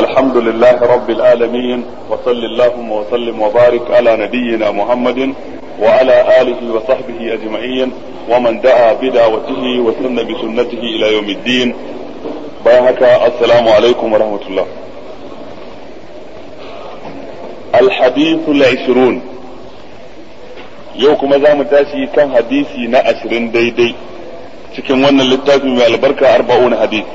الحمد لله رب العالمين وصل اللهم وسلم وبارك على نبينا محمد وعلى آله وصحبه أجمعين ومن دعا بدعوته وسن بسنته إلى يوم الدين بارك السلام عليكم ورحمة الله الحديث العشرون yau kuma za mu tashi kan hadisi na ashirin daidai cikin wannan littafi mai albarka arba'un hadis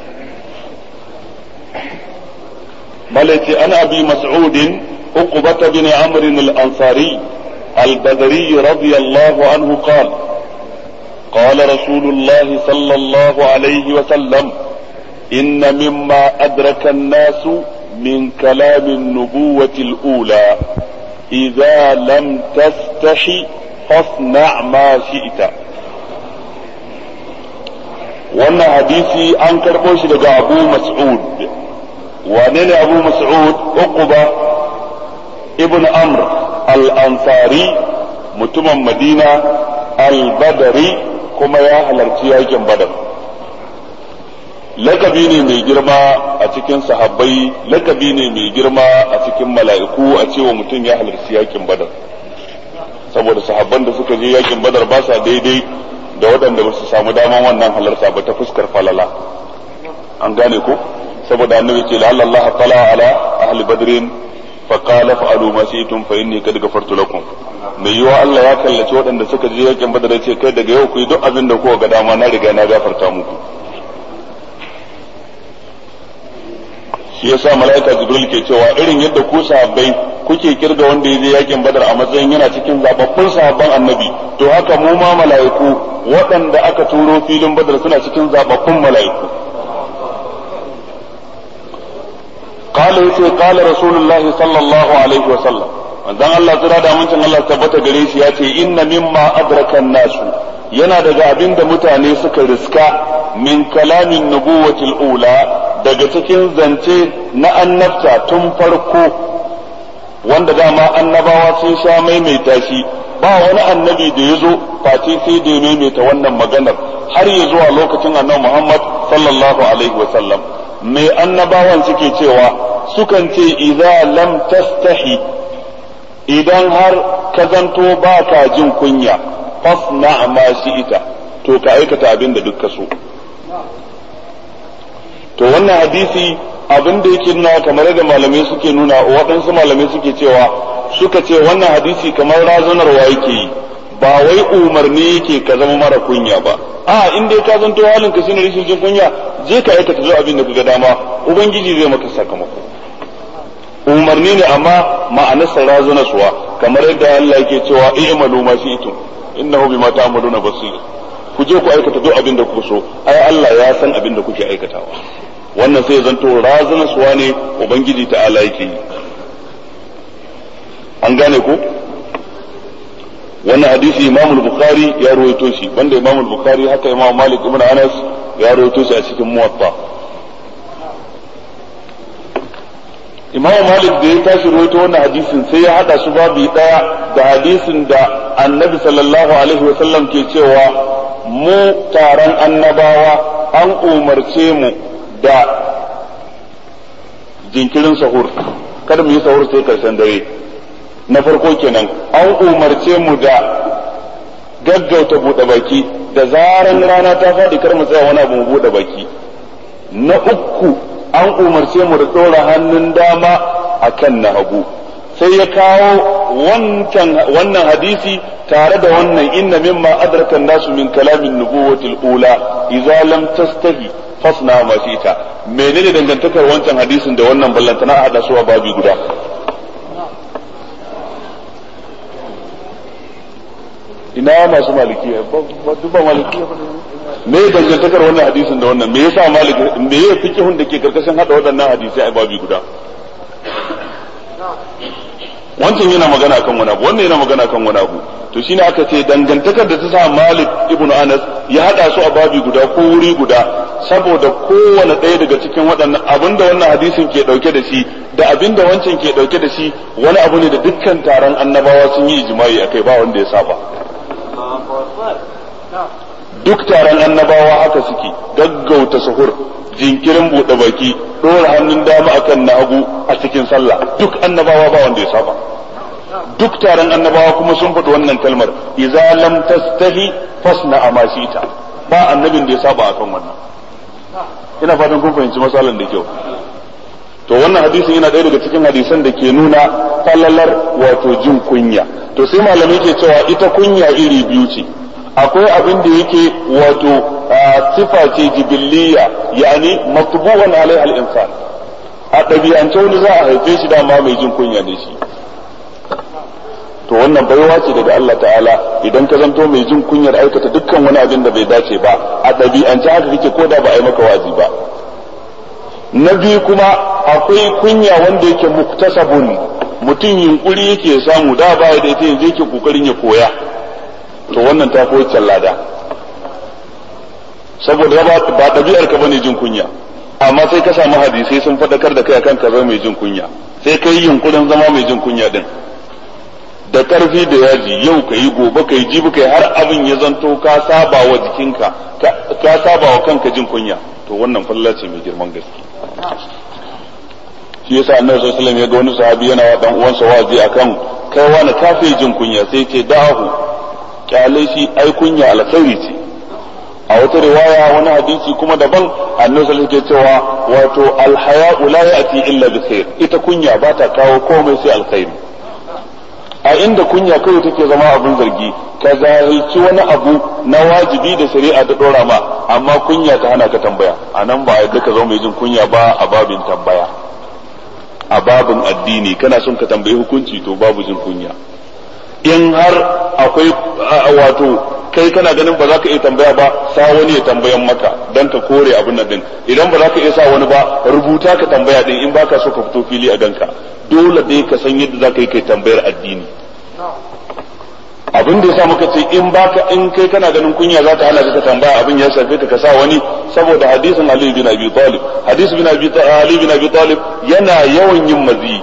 malaci an abi mas'udin uqbata bin amr al-ansari al-badri radiyallahu anhu qala قال رسول الله صلى الله عليه وسلم إن مما أدرك الناس من كلام النبوة الأولى إذا لم تستحي فاصنع ما شئت wannan hadisi an karɓo shi daga abu mas'ud wane ne abu mas'ud uquba ibn amr al-ansari mutumin madina al-badari kuma ya halarci yakin badar lakabi ne mai girma a cikin sahabbai lakabi ne mai girma a cikin mala'iku a cewa mutum ya halarci yakin badar saboda sahabban da suka je yakin badar ba sa daidai da waɗanda ba su samu daman wannan halarta ba ta fuskar falala an gane ko saboda annabi ce la'alla Allah tala ala ahli badrin fa qala fa'alu ma shi'tum fa inni qad ghafartu lakum mai yiwa Allah ya kallaci waɗanda suka je yakin badar ya ce kai daga yau ku yi duk abin da kuka ga dama na riga na gafarta muku shi yasa mala'ika jibril ke cewa irin yadda ku sahabbai kuke kirga wanda ya je yakin badar a matsayin yana cikin zababbun sahabban annabi to haka mu ma mala'iku waɗanda aka turo filin badar suna cikin zababbun mala'iku قال يسي قال رسول الله صلى الله عليه وسلم manzon Allah tsira da amincin Allah tabbata gare shi ya ce inna mimma adraka nasu yana daga abin da mutane suka riska min kalamin nubuwatil ula daga cikin zance na annabta tun farko wanda dama annabawa sun sha maimaita shi ba wani annabi da ya zo face sai da ya maimaita wannan maganar har ya zuwa lokacin annabi Muhammad sallallahu alaihi wasallam mai annabawan suke cewa sukan ce idza lam tastahi idan har ka zanto ba ka jin kunya fasna ma ita to ka aikata abin da duk ka so to wannan hadisi abin da yake nuna kamar da malamai suke nuna waɗansu malamai suke cewa suka ce wannan hadisi kamar razanarwa yake yi ba wai umarni yake ka zama mara kunya ba a in dai ka zanto halin ka shine rashin jin kunya je ka aikata zo abin da kaga dama ubangiji zai maka sakamako umarni ne amma ma'anarsa razanarwa kamar yadda Allah yake cewa i'malu ma shi'tum innahu bima ta'maluna basir ku je ku aikata duk abin da kuka so ai Allah ya san abin da kuke aikatawa wannan sai zanto razana suwa ne ubangiji ta'ala yake yi an gane ku wannan hadisi imam bukhari ya rawaito shi banda imam bukhari haka imam malik ibn anas ya rawaito shi a cikin muwatta imam malik da ya tashi rawaito wannan hadisin sai ya hada su babu daya da hadisin da annabi sallallahu alaihi wasallam ke cewa mu taron annabawa an umarce mu da jinkirin sahur kada mu yi sahur sai karshen dare na farko kenan an umarce mu da gaggauta buɗe baki da zaran rana ta faɗi kar mu tsaya wani abu mu buɗe baki na uku an umarce mu da ɗora hannun dama a kan na hagu sai ya kawo wannan hadisi tare da wannan inna mimma adraka nasu min kalamin nubuwatil ula idza lam tastahi fasna ma ita menene dangantakar wancan hadisin da wannan ballantana a hada su a babi guda ina masu malikiya duk ba malikiya me dangantakar wannan hadisin da wannan me yasa malik me ya fikihun da ke karkashin hada waɗannan hadisai a babi guda wancan yana magana akan wani abu wannan yana magana akan wani abu to shine aka ce dangantakar da ta sa Malik ibn Anas ya hada su a babi guda ko wuri guda saboda kowane ɗaya daga cikin waɗannan abinda wannan hadisin ke ɗauke da shi da abinda wancan ke ɗauke da shi wani abu ne da dukkan taron annabawa sun yi ijma'i akai ba wanda ya saba duk taron annabawa haka suke gaggauta sahur jinkirin buɗe baki ɗora hannun dama akan na hagu a cikin sallah duk annabawa ba wanda ya saba duk taron annabawa kuma sun faɗi wannan kalmar idza lam tastahi fasna amashita ba annabin da ya saba akan wannan ina fatan kun fahimci masalan da kyau to wannan hadisin yana ɗaya daga cikin hadisan da ke nuna falalar wato jin kunya to sai malamai ke cewa ita kunya iri biyu ce akwai abin da yake wato sifa ce jibiliya yani matbu'un alaiha al-insan a ɗabi'ance wani za a haife shi dama mai jin kunya ne shi to wannan baiwa ce daga Allah ta'ala idan ka zanto mai jin kunyar aikata dukkan wani abin da bai dace ba a ɗabi'ance haka kake ko da ba a yi maka wazi ba na biyu kuma akwai kunya wanda yake muktasabun mutum yunkuri yake samu da ba da ita yanzu yake kokarin ya koya to wannan ta koyi lada saboda ba ɗabi'ar ka bane jin kunya amma sai ka samu hadisai sun faɗakar da kai akan ka zama mai jin kunya sai ka yi yunkurin zama mai jin kunya din da karfi da yaji yau ka yi gobe ka yi jibi ka yi har abin ya zanto ka saba wa jikinka ka saba wa kanka jin kunya to wannan falla ce mai girman gaske shi yasa annabi sallallahu alaihi wasallam ya ga wani sahabi yana wa dan uwansa wazi akan kai wani kafe jin kunya sai ce da'ahu kyale shi ai kunya alkhairi ce a wata riwaya wani hadisi kuma daban annabi sallallahu alaihi cewa wato alhaya'u la ya'ti illa bi khair ita kunya ba ta kawo komai sai alkhairi a inda kunya kawai take zama abin zargi ka zahilci wani abu na wajibi da shari'a ta dora ma amma kunya ta hana ka tambaya a nan ba yadda ka zama mai jin kunya ba a babin tambaya a babin addini kana son ka tambayi hukunci to babu jin kunya in har akwai wato kai kana ganin ba za ka iya tambaya ba sa wani ya tambayan maka dan ka kore abin nan din idan ba za ka iya sa wani ba rubuta ka tambaya din in baka so ka fito fili a ganka dole dai ka san yadda za ka yi kai tambayar addini abin da yasa muka ce in baka in kai kana ganin kunya za ta hana ka tambaya abin ya shafe ka ka sa wani saboda hadisin Ali bin Abi Talib hadisi bin Abi Ali bin Abi Talib yana yawan yin mazi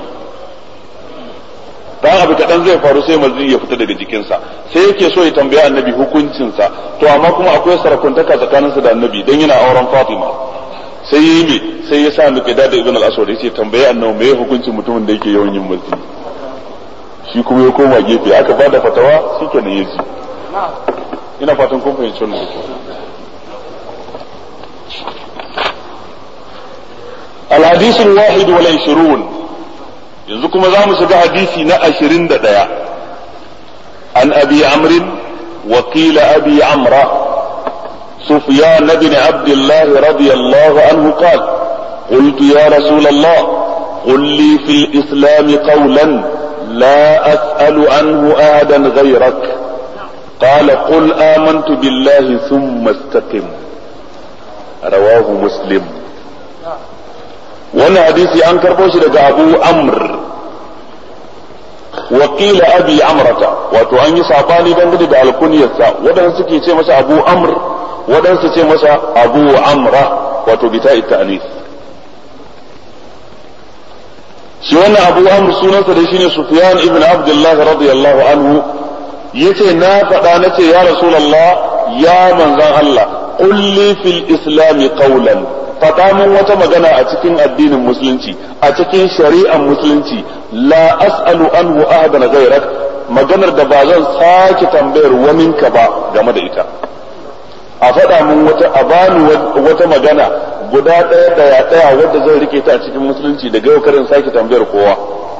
dan abu kadan zai faru sai mazi ya fita daga jikinsa sai yake so ya tambaya annabi hukuncinsa to amma kuma akwai sarakuntaka tsakaninsa da annabi dan yana auren Fatima sai yi me sai ya sa muke da ibn al-aswad yace tambaye annabi me hukuncin mutumin da yake yawan yin mazi shi kuma ya koma gefe aka ba da fatawa shi kenan ya ji ina fatan kun fahimci wannan da الحديث الواحد والعشرون yanzu kuma za mu shiga hadisi na ashirin da ɗaya an abi amrin wakila abi amra سفيان بن عبد الله رضي الله عنه قال قلت يا رسول الله قل لي في الإسلام قولا لا أسأل عنه أحدا غيرك قال قل آمنت بالله ثم استقم رواه مسلم wannan hadisi an karɓo shi daga abu amr wakila abi amrata wato an yi sabani dangane da alkuniyarsa waɗansu suke ce masa abu amr waɗansu ce masa abu amra wato bita ta'anis shi wannan abu amr sunansa da shine sufyan ibn abdullah radiyallahu anhu yace na faɗa nace ya rasulullah ya manzon Allah qul li fil islam qawlan faɗa min wata magana a cikin addinin musulunci a cikin shari'ar musulunci la as'alu anhu ahadan ghayrak maganar da ba zan sake tambayar waninka ba game da ita a faɗa min wata a bani wata magana guda ɗaya ɗaya ɗaya wadda zan rike ta a cikin musulunci daga yau karin sake tambayar kowa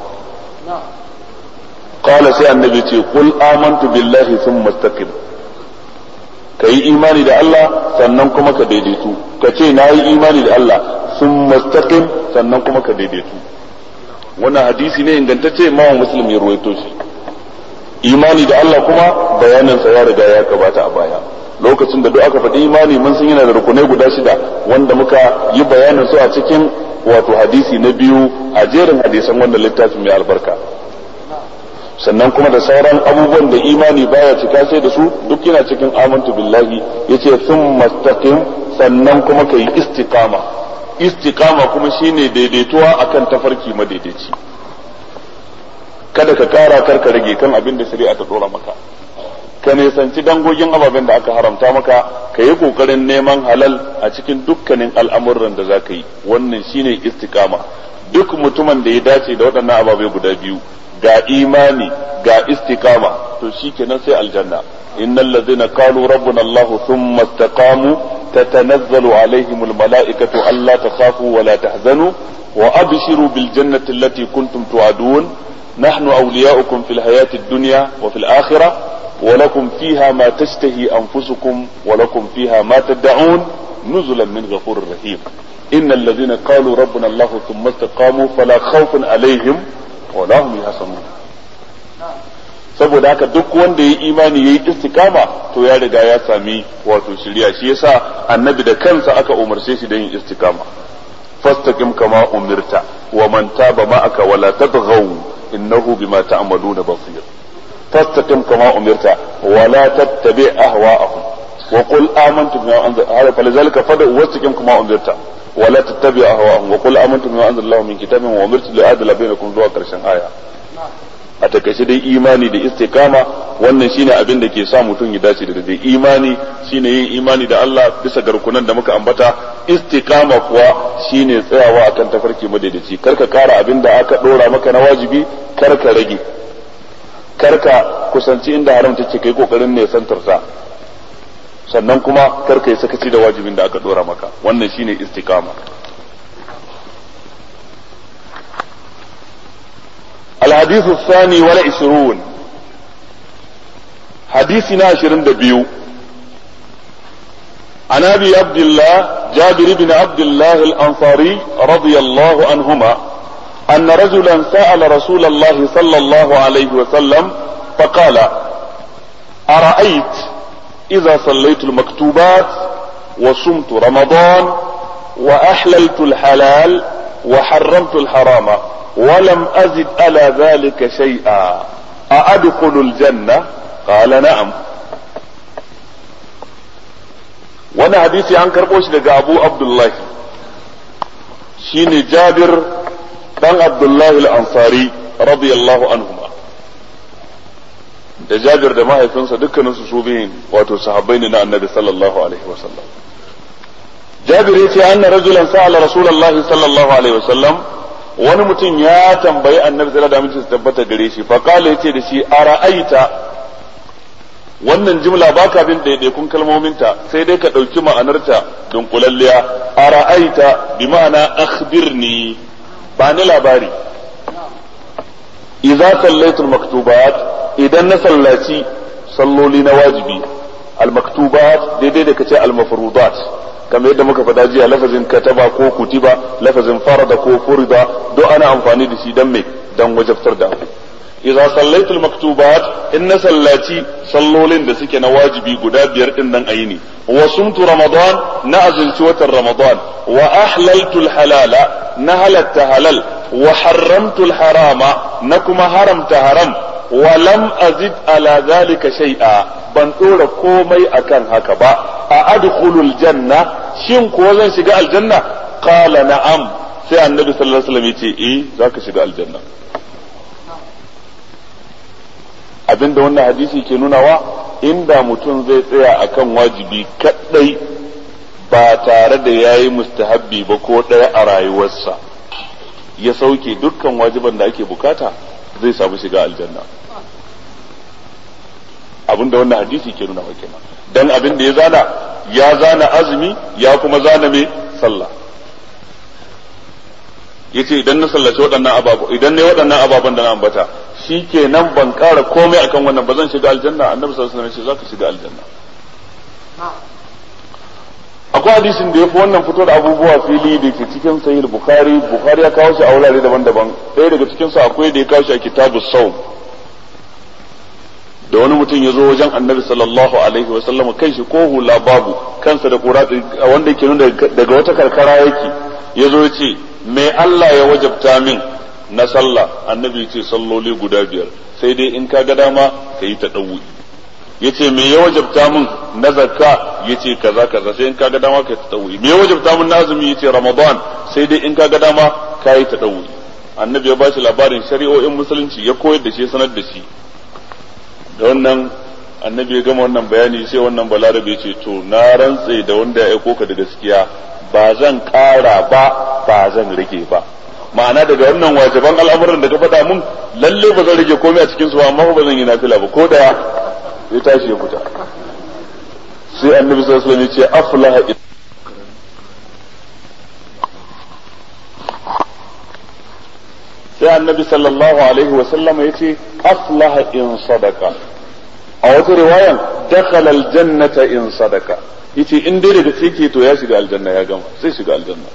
qala sai annabi ce qul amantu billahi thumma istaqim ka yi imani da Allah sannan kuma ka daidaitu ka ce na yi imani da Allah sun mustaqim sannan kuma ka daidaitu wannan hadisi ne ingantacce ma muslim ya ruwaito shi imani da Allah kuma bayaninsa ya riga ya gabata a baya lokacin da duk aka faɗi imani mun san yana da rukunai guda shida wanda muka yi bayanin su a cikin wato hadisi na biyu a jerin hadisan wannan littafin mai albarka sannan kuma da sauran abubuwan da imani baya cika sai da su duk yana cikin amantu billahi yace sun mastaqim sannan kuma ka yi istiqama istiqama kuma shine daidaituwa akan tafarki madaidaici kada ka kara kar ka rage kan abin da shari'a ta dora maka ka nisanci dangogin ababen da aka haramta maka ka yi kokarin neman halal a cikin dukkanin al'amuran da za ka yi wannan shine istiqama duk mutumin da ya dace da waɗannan ababai guda biyu ga imani ga istiqama to shikenan sai aljanna innal ladzina qalu rabbuna allah thumma istaqamu tatanazzalu alaihim almalaikatu alla takhafu wa la tahzanu wa abshiru bil jannati allati kuntum tu'adun nahnu awliya'ukum fil hayati ad-dunya wa fil akhirah ولكم فيها ما تشتهي أنفسكم ولكم فيها ما تدعون نزلا من غفور رحيم إن الذين قالوا ربنا الله ثم استقاموا فلا خوف عليهم ولا هم يحزنون saboda haka duk wanda ya yi imani ya yi istikama to ya riga ya sami wato shirya shi yasa annabi da kansa aka umarce shi da yin istikama fastaqim kama umirta wa man taba ma'aka wala tatghaw innahu bima ta'maluna basir فاستقم كما أمرت ولا تتبع أهواءهم وقل آمنت بما أنزل هذا فلذلك فدع واستقم كما أمرت ولا تتبع أهواءهم وقل آمنت بما أنزل الله من كتاب وأمرت لأعدل بينكم ذو كرشن آية a takaice dai imani da istikama wannan shine abin da ke sa mutum ya dace da dai imani shine yin imani da Allah bisa garkunan da muka ambata istikama kuwa shine tsayawa akan tafarki madaidaici karka kara abin da aka dora maka na wajibi karka rage karka kusanci inda haram take kai kokarin ne santar ta sannan kuma karka yi sakaci da wajibin da aka dora maka wannan shine istiqama الحديث الثاني والعشرون حديثنا عشرين دبيو عن ابي عبد الله جابر بن عبد الله الانصاري رضي الله عنهما أن رجلا سأل رسول الله صلى الله عليه وسلم فقال أرأيت إذا صليت المكتوبات وصمت رمضان وأحللت الحلال وحرمت الحرام ولم أزد على ذلك شيئا أأدخل الجنة قال نعم وانا حديثي عن كربوش لقى أبو عبد الله شيني جابر dan Abdullahi al-Ansari radiyallahu anhuma da Jabir da mahaifinsa dukkaninsu su biyun wato sahabbai ne na Annabi sallallahu alaihi wasallam Jabir yace anna rajulan sa'ala Rasulullahi sallallahu alaihi wasallam wani mutum ya tambayi Annabi sallallahu alaihi wasallam tabbata gare shi fa kala yace da shi ara'aita wannan jimla baka bin daidaikun kalmominta sai dai ka ɗauki ma'anarta dunkulalliya ara'aita bi ma'ana akhbirni ba ni labari idza sallaitul maktubat idan na sallaci salloli na wajibi al maktubat daidai da kace al mafrudat kamar yadda muka faɗa jiya lafazin kataba ko kutiba lafazin farada ko furida duk ana amfani da shi dan me dan wajabtar da abu idza sallaitul maktubat in na sallaci sallolin da suke na wajibi guda biyar din nan ayini wa sumtu ramadan na azunci watan ramadan wa ahlaltul halala na halatta halal wa haramtul harama na kuma haramta haram wa lam azid ala zalika shay'a ban dora komai akan haka ba a adkhulul janna shin ko zan shiga aljanna qala na'am sai annabi sallallahu alaihi wasallam yace eh zaka shiga aljanna abinda wannan hadisi ke nunawa inda mutum zai tsaya akan wajibi kadai ba tare da yayi mustahabbi ba ko ɗaya a rayuwarsa ya sauke dukkan wajiban da ake bukata zai samu shiga aljanna abinda wannan hadisi ke nuna kenan dan abin da ya zana ya zana azumi ya kuma zana mai sallah yace idan na sallaci waɗannan ababu idan ne waɗannan ababen da na ambata shi ke nan ban ƙara komai akan wannan ba zan shiga aljanna annabi sallallahu alaihi wasallam ya ce zaka shiga aljanna akwai hadisin da ya fi wannan fito da abubuwa fili da ke cikin sahih bukhari bukhari ya kawo shi a wurare daban-daban ɗaya daga cikin su akwai da ya kawo shi a kitabu saum da wani mutum ya zo wajen annabi sallallahu alaihi wa sallam kan shi ko hula babu kansa da kura wanda yake nuna daga wata karkara yake ya zo ya ce me Allah ya wajabta min na sallah annabi ya ce salloli guda biyar sai dai in ka ga dama ka yi ta ɗauwi yace me ya wajabta min na zakka yace kaza kaza sai in kaga dama kai tadawi me ya wajabta min na azumi yace ramadan sai dai in kaga dama kai tadawi annabi ya bashi labarin shari'o'in musulunci ya koyar da shi sanar da shi da wannan annabi ya gama wannan bayani sai wannan balarabe ce to na rantse da wanda ya aiko ka da gaskiya ba zan ƙara ba ba zan rage ba ma'ana daga wannan wajiban al'amuran da ka faɗa mun lalle ba zan rage komai a cikin su ba amma ba zan yi nafila ba ko da ya tashi ya fita sai annabi sallallahu alaihi wasallam ya ce aflaha sai annabi sallallahu alaihi wasallam ya ce aflaha in sadaka a wata riwayan dakhala aljannata in sadaka yace in dai daga cike to ya shiga aljanna ya gama sai shiga aljanna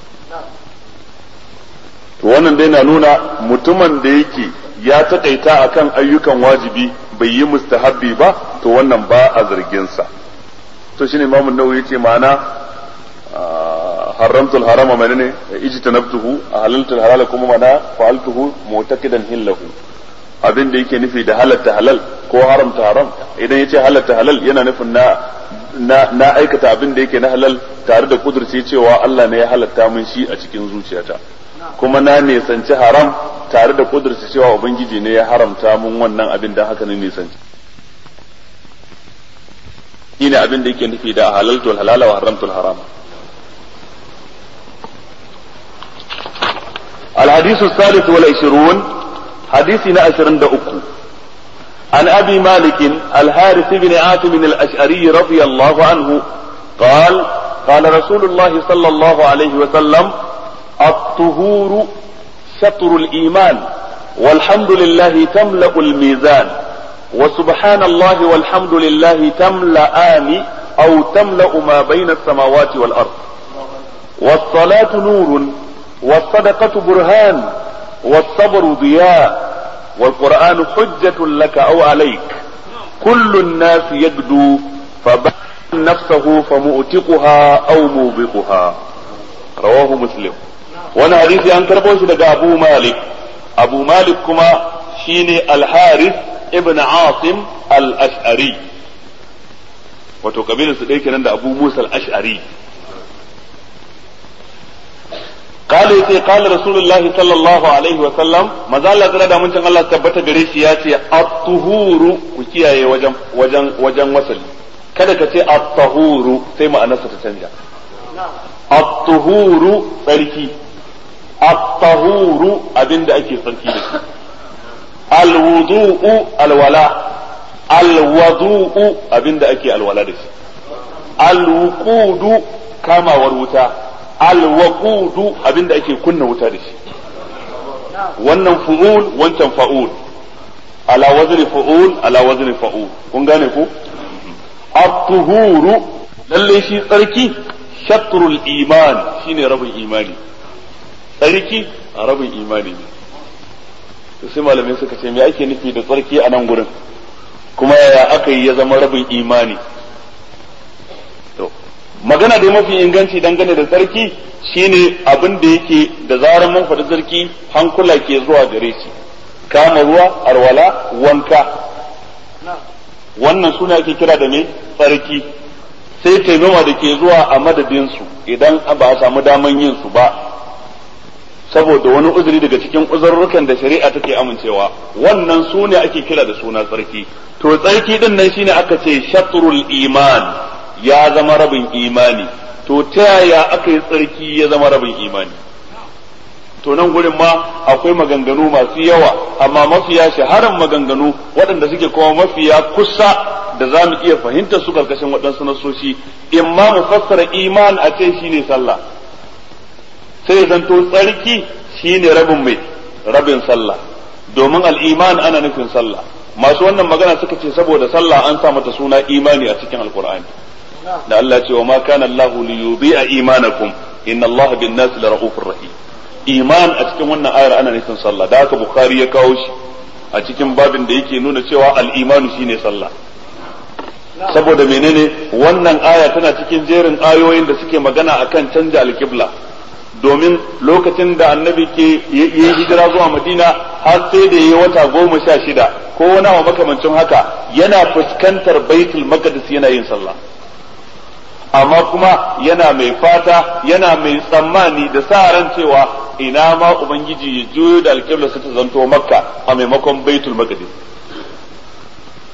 to wannan dai na nuna mutumin da yake ya takaita akan ayyukan wajibi bai yi mustahabbi ba to wannan ba a zargin sa to shine imamu nawawi yace ma'ana haramtul harama menene ijtanabtuhu halaltul halala kuma mana fa'altuhu mu'taqidan hillahu abin da yake nufi da halatta halal ko haramta haram idan yace halatta halal yana nufin na na, na aikata abin da yake na halal tare da kudurci cewa Allah ne ya halatta min shi a cikin zuciyata kuma na nisanci haram tare da kudurci cewa ubangiji ne ya haramta min wannan abin da haka ne nisanci shine abin da yake nufi da halaltul halala wa haramtul harama الحديث الثالث والعشرون حديثنا عشرين دأكو عن أبي مالك الحارث بن عاصم الأشعري رضي الله عنه قال قال رسول الله صلى الله عليه وسلم الطهور شطر الإيمان والحمد لله تملأ الميزان وسبحان الله والحمد لله تملأان أو تملأ ما بين السماوات والأرض والصلاة نور والصدقة برهان والصبر ضياء والقرآن حجة لك أو عليك كل الناس يجدو فبعد نفسه فمؤتقها أو موبقها رواه مسلم وانا حديثي أن كربوش لدى أبو مالك أبو مالك كما شيني الحارث ابن عاصم الأشعري wato kabilar su ɗaya kenan da Abu Musa al-Ash'ari قال يتي قال رسول الله صلى الله عليه وسلم ما زال الله da mun Allah tabbata gare shi ya ce at-tuhuru ku kiyaye wajen wajen wajen wasali kada ka ce at-tahuru sai ma'anarsa ta canja at-tuhuru tsarki at-tahuru abinda ake tsarki da shi al-wudu'u alwala al-wudu'u abinda ake alwala da shi al-wuqudu kamawar wuta alwaqudu abinda ake kunna wuta da shi wannan fu'ul wancan fa'ul ala wazni fu'ul ala wazni fa'ul kun gane ko at-tuhuru lalle shi tsarki shatrul iman shine rabin imani tsarki a rabin imani ne to sai malamai suka ce me ake nufi da tsarki a nan gurin kuma yaya aka yi ya zama rabin imani magana da mafi inganci dangane da sarki shine abin da yake da zarar mun faɗi sarki hankula ke zuwa gare shi kama ruwa arwala wanka wannan suna ake kira da me tsarki sai taimama da ke zuwa a madadinsu idan ba a samu daman yin su ba saboda wani uzuri daga cikin uzurrukan da shari'a take amincewa wannan su ne ake kira da suna tsarki to tsarki din nan shine aka ce shatrul iman ya zama rabin imani to ta yaya aka yi tsarki ya zama rabin imani to nan gurin ma akwai maganganu masu yawa amma mafiya shaharan maganganu waɗanda suke kuma mafiya kusa da za mu iya fahimtar su karkashin waɗansu nasoshi in ma mu fassara iman a ce shine sallah sai zanto tsarki shine rabin mai rabin sallah domin al'iman ana nufin sallah masu wannan magana suka ce saboda sallah an sa mata suna imani a cikin alkur'ani da Allah ce wa ma kana Allah li yudhi'a imanakum inna Allah bin nas la raufur rahim iman a cikin wannan ayar ana nufin sallah da haka bukhari ya kawo shi a cikin babin da yake nuna cewa al-imanu shine sallah saboda menene wannan aya tana cikin jerin ayoyin da suke magana akan canja alkibla domin lokacin da annabi ke yi hijira zuwa madina har sai da yi wata goma sha shida ko wani wa makamancin haka yana fuskantar baitul maqdis yana yin sallah amma kuma yana mai fata yana mai tsammani da sa ran cewa ina ma ubangiji ya juyo da alƙibla su ta zanto makka a maimakon baitul maqdis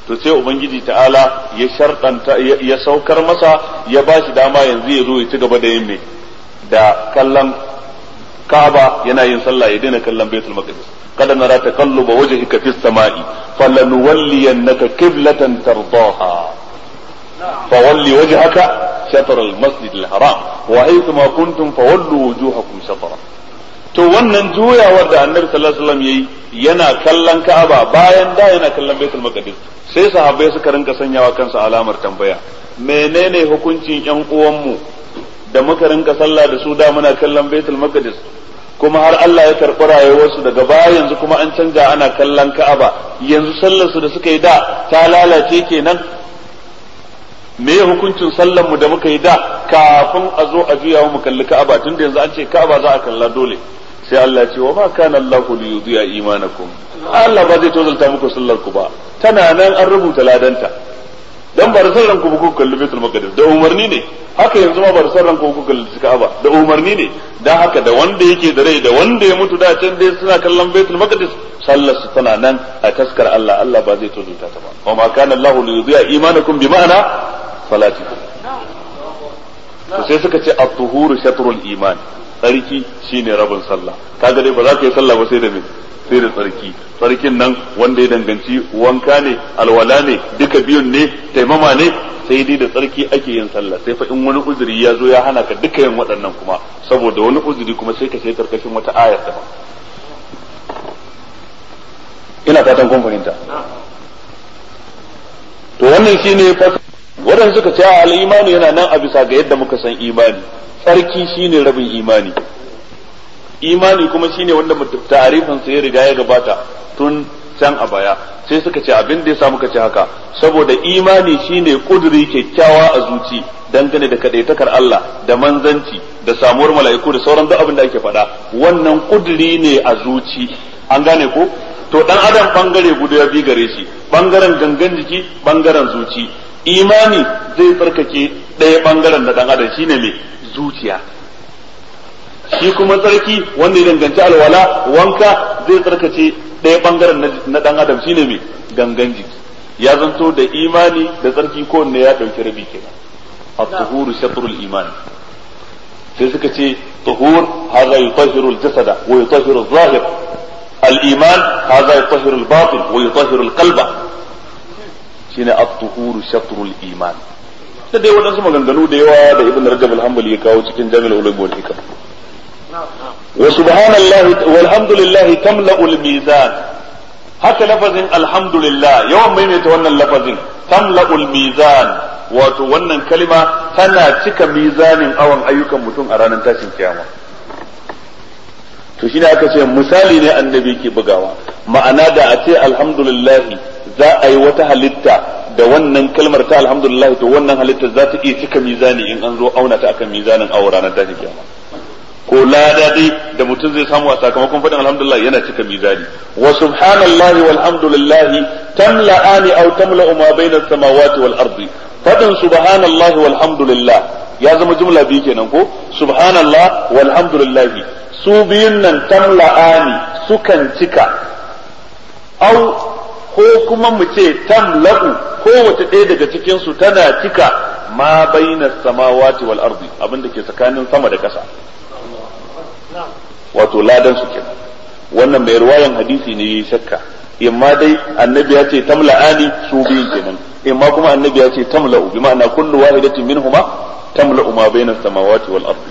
to sai ubangiji ta'ala ya sharɗanta ya saukar masa ya ba shi dama yanzu ya zo ya ci gaba da yin me da kallon Ka'aba yana yin sallah ya daina kallon Baitul Maqdis kada nara taqalluba wajhika fis sama'i falanuwalliyannaka qiblatan tardaha fawalli wajhaka shatr al-masjid al-haram wa haythuma kuntum fawallu wujuhakum shatra to wannan juyawar da Annabi sallallahu alaihi wasallam yayi yana kallon Ka'aba bayan da yana kallon Baitul Maqdis sai sahabbai suka rinka sanyawa kansu alamar tambaya menene hukuncin yan uwanmu da muka rinka sallah da su da muna kallon Baitul Maqdis kuma har Allah ya karɓi rayuwarsu daga baya yanzu kuma an canja ana kallon Ka'aba yanzu sallar su da suka yi da ta lalace kenan me hukuncin sallar mu da muka yi da kafin a zo a juya mu kalli Ka'aba tunda yanzu an ce Ka'aba za a kalla dole sai Allah ce wa ma kana Allahu li yudhi'a imanakum Allah ba zai tozalta muku sallar ku ba tana nan an rubuta ladanta dan ba da sallan ku ku kalli Baitul Maqdis da umarni ne haka yanzu ma ba da sallan ku ku kalli Ka'aba da umarni ne dan haka da wanda yake da rai da wanda ya mutu da can dai suna kallon Baitul Maqdis sallar su tana nan a taskar Allah Allah ba zai tozalta ta ba wa ma kana Allahu li yudhi'a imanakum bi ma'ana salatikum to sai suka ce at-tuhuru shatrul iman tsarki shine rabin sallah kaga dai ba za ka yi sallah ba sai da me sai da tsarki tsarkin nan wanda ya danganci wanka ne alwala ne duka biyun ne taimama ne sai dai da tsarki ake yin sallah sai fa in wani uzuri ya zo ya hana ka duka yin waɗannan kuma saboda wani uzuri kuma sai ka sai karkashin wata ayar da ina fatan kun fahimta to wannan shine waɗanda suka ce al-imani yana nan a bisa ga yadda muka san imani tsarki shine rabin imani imani kuma shine wanda ta'arifin sa ya riga ya gabata tun can a baya sai suka ce abin da ya sa muka ce haka saboda imani shine kuduri kyakkyawa a zuci dangane da kadaitakar Allah da manzanci da samuwar mala'iku da sauran duk abin da ake faɗa wannan kuduri ne a zuci an gane ko to dan adam bangare guda ya bi gare shi bangaren gangan jiki bangaren zuci imani zai tsarkake ɗaya bangaren da dan adam shine mai zuciya shi kuma tsarki wanda ya danganci alwala wanka zai tsarkace ɗaya bangaren na ɗan adam shine mai gangan jiki ya zanto da imani da tsarki kowanne ya ɗauki rabi kenan at-tuhuru shatrul iman sai suka ce tuhur hadha yutahhiru al-jasada wa yutahhiru adh-dhahir al-iman hadha yutahhiru al-batin wa yutahhiru al-qalba shine at-tuhuru shatrul iman da dai waɗansu maganganu da yawa da ibn rajab al-hanbali ya kawo cikin jami'ul ulum wal hikam wa subhanallahi walhamdulillah tamla'u al-mizan haka lafazin alhamdulillah yawan maimaita wannan lafazin tamla'u al-mizan wato wannan kalima tana cika mizanin awan ayyukan mutum a ranar tashin kiyama to shine aka ce misali ne annabi ke bugawa ma'ana da a ce alhamdulillah za a yi wata halitta da wannan kalmar ta alhamdulillah to wannan halittar za ta iya cika mizani in an zo auna ta akan mizanin awo ranar tashin kiyama ko lada dai da mutum zai samu a sakamakon faɗin alhamdulillah yana cika mizani wa subhanallahi walhamdulillahi tamla'ani aw tamla'u ma bayna samawati wal ardi faɗin subhanallahi walhamdulillah ya zama jumla biyu kenan ko subhanallah walhamdulillahi su biyun nan tamla'ani sukan cika au ko kuma mu ce tamla'u kowace ɗaya daga cikin su tana cika ma baina samawati wal ardi abinda ke tsakanin sama da ƙasa wato ladan su kenan wannan mai ruwayan hadisi ne yayi shakka imma dai annabi ya ce tamla'ani su biyun kenan imma kuma annabi ya ce tamla'u bi ma'ana kullu wahidatin minhuma tamla'u ma baina samawati wal ardi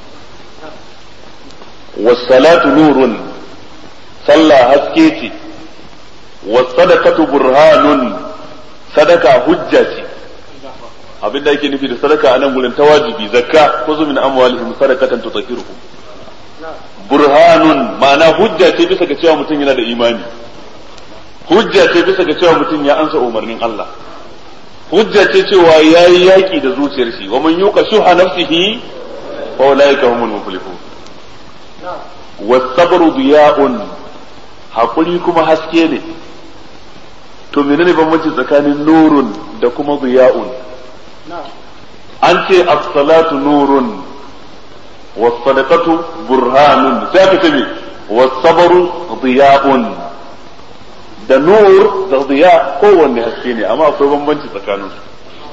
was salatu nurun sallah haske ce wasadakatu burhanun sadaka hujja ce abin da yake nufi da sadaka a nan gurin ta wajibi zakka ko min amwalihim sadakatan tutahhiruhum burhanun ma'ana hujja ce bisa ga cewa mutum yana da imani hujja ce bisa ga cewa mutum ya ansa umarnin Allah hujja ce cewa yayi yaki da zuciyar shi wa man yuqa shuha nafsihi fa ulaika humul muflihun was-sabru diya'un hakuri kuma haske ne to menene bambanci tsakanin nurun da kuma ziya'un an ce as-salatu nurun was-sadaqatu burhanun sai aka ce was-sabru ziya'un da nur da ziya kowanne haske ne amma akwai bambanci tsakanin su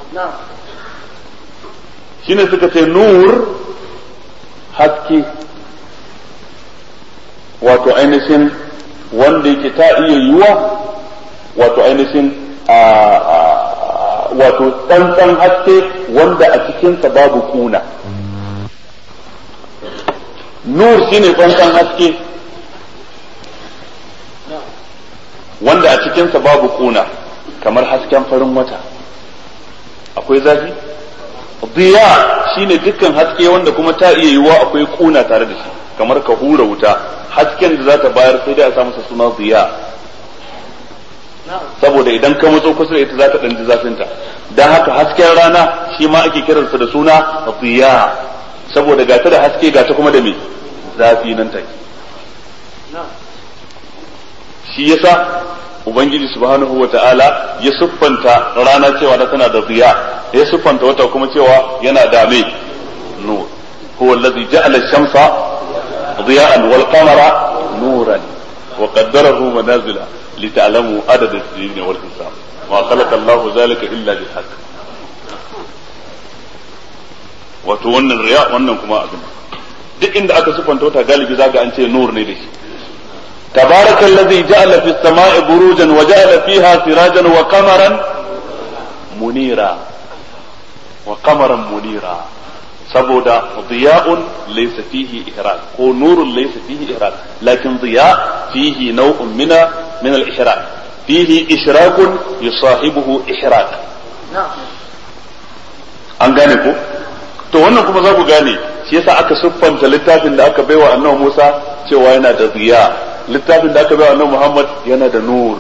shine suka ce nur haske wato ainihin wanda yake ta iya yiwa wato ainihin wato tsantsan haske wanda a cikinsa babu kuna nur shine tsantsan haske wanda a cikinsa babu kuna kamar hasken farin wata akwai zafi diya shine dukkan haske wanda kuma ta iya yiwuwa akwai kuna tare da shi kamar ka hura wuta hasken da za ta bayar sai dai a sa masa suna diya saboda idan ka matso kusa da ita za ta ɗanji zafinta don haka hasken rana shi ma ake kiransa da suna diya saboda gata da haske gata kuma da me zafi nan take shi yasa ubangiji subhanahu wa ta'ala ya siffanta rana cewa da tana da ziya ya siffanta wata kuma cewa yana da me nur huwa allazi ja'ala ash-shamsa diya'an wal qamara nuran wa qaddarahu manazila lita'lamu adad as-sinin wal hisab ma khalaqa Allahu zalika illa bil haqq wato wannan riya wannan kuma abin duk inda aka siffanta wata galibi zaga an ce nur ne da shi تبارك الذي جعل في السماء بروجا وجعل فيها سراجا وقمرا منيرا وقمرا منيرا saboda diya'un laysa fihi ihraq ko nurun laysa fihi ihraq lakin diya fihi naw'un min min al-ihraq fihi ishraqun yusahibuhu ihraq an gane ko to wannan kuma za ku gane shi yasa aka siffanta littafin da aka baiwa annabi Musa cewa yana da ziya littafin da aka bai annabi Muhammad yana da nur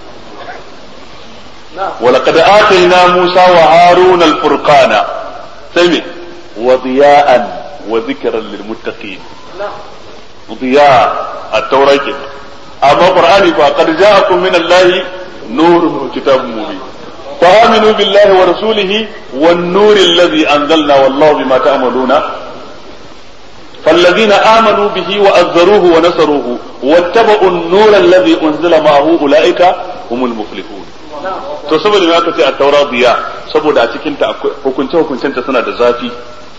ولقد آتينا موسى وهارون الفرقان سمع وضياء وذكرا للمتقين ضياء التوراة كده أما القرآن فقد جاءكم من الله نور وكتاب مبين فآمنوا بالله ورسوله والنور الذي أنزلنا والله بما تعملون فالذين آمنوا به وأذروه ونصروه واتبعوا النور الذي أنزل معه أولئك هم المفلحون to saboda me aka ce a taura biya saboda a cikin ta hukunce hukuncen ta suna da zafi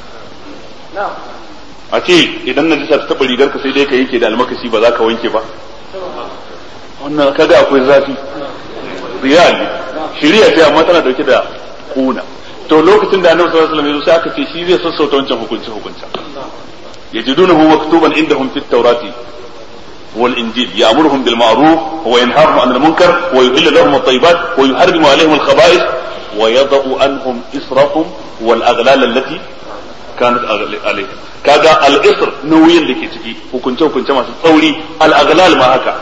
a ce idan na ta taba rigar ka sai dai ka yanke da almakashi ba za ka wanke ba wannan kaga akwai zafi biya ne shiriya ce amma tana dauke da kuna to lokacin da annabi sallallahu alaihi wasallam ya zo sai aka ce shi zai sassauta wancan hukunce hukuncen يجدونه مكتوبا عندهم في التوراة والإنجيل يأمرهم بالمعروف وينهاهم عن المنكر ويحل لهم الطيبات ويحرم عليهم الخبائث ويضع عنهم إسرهم والأغلال التي كانت عليهم كذا الإسر نوين لكي تجي وكنت وكنت ما تصوري الأغلال ما هكا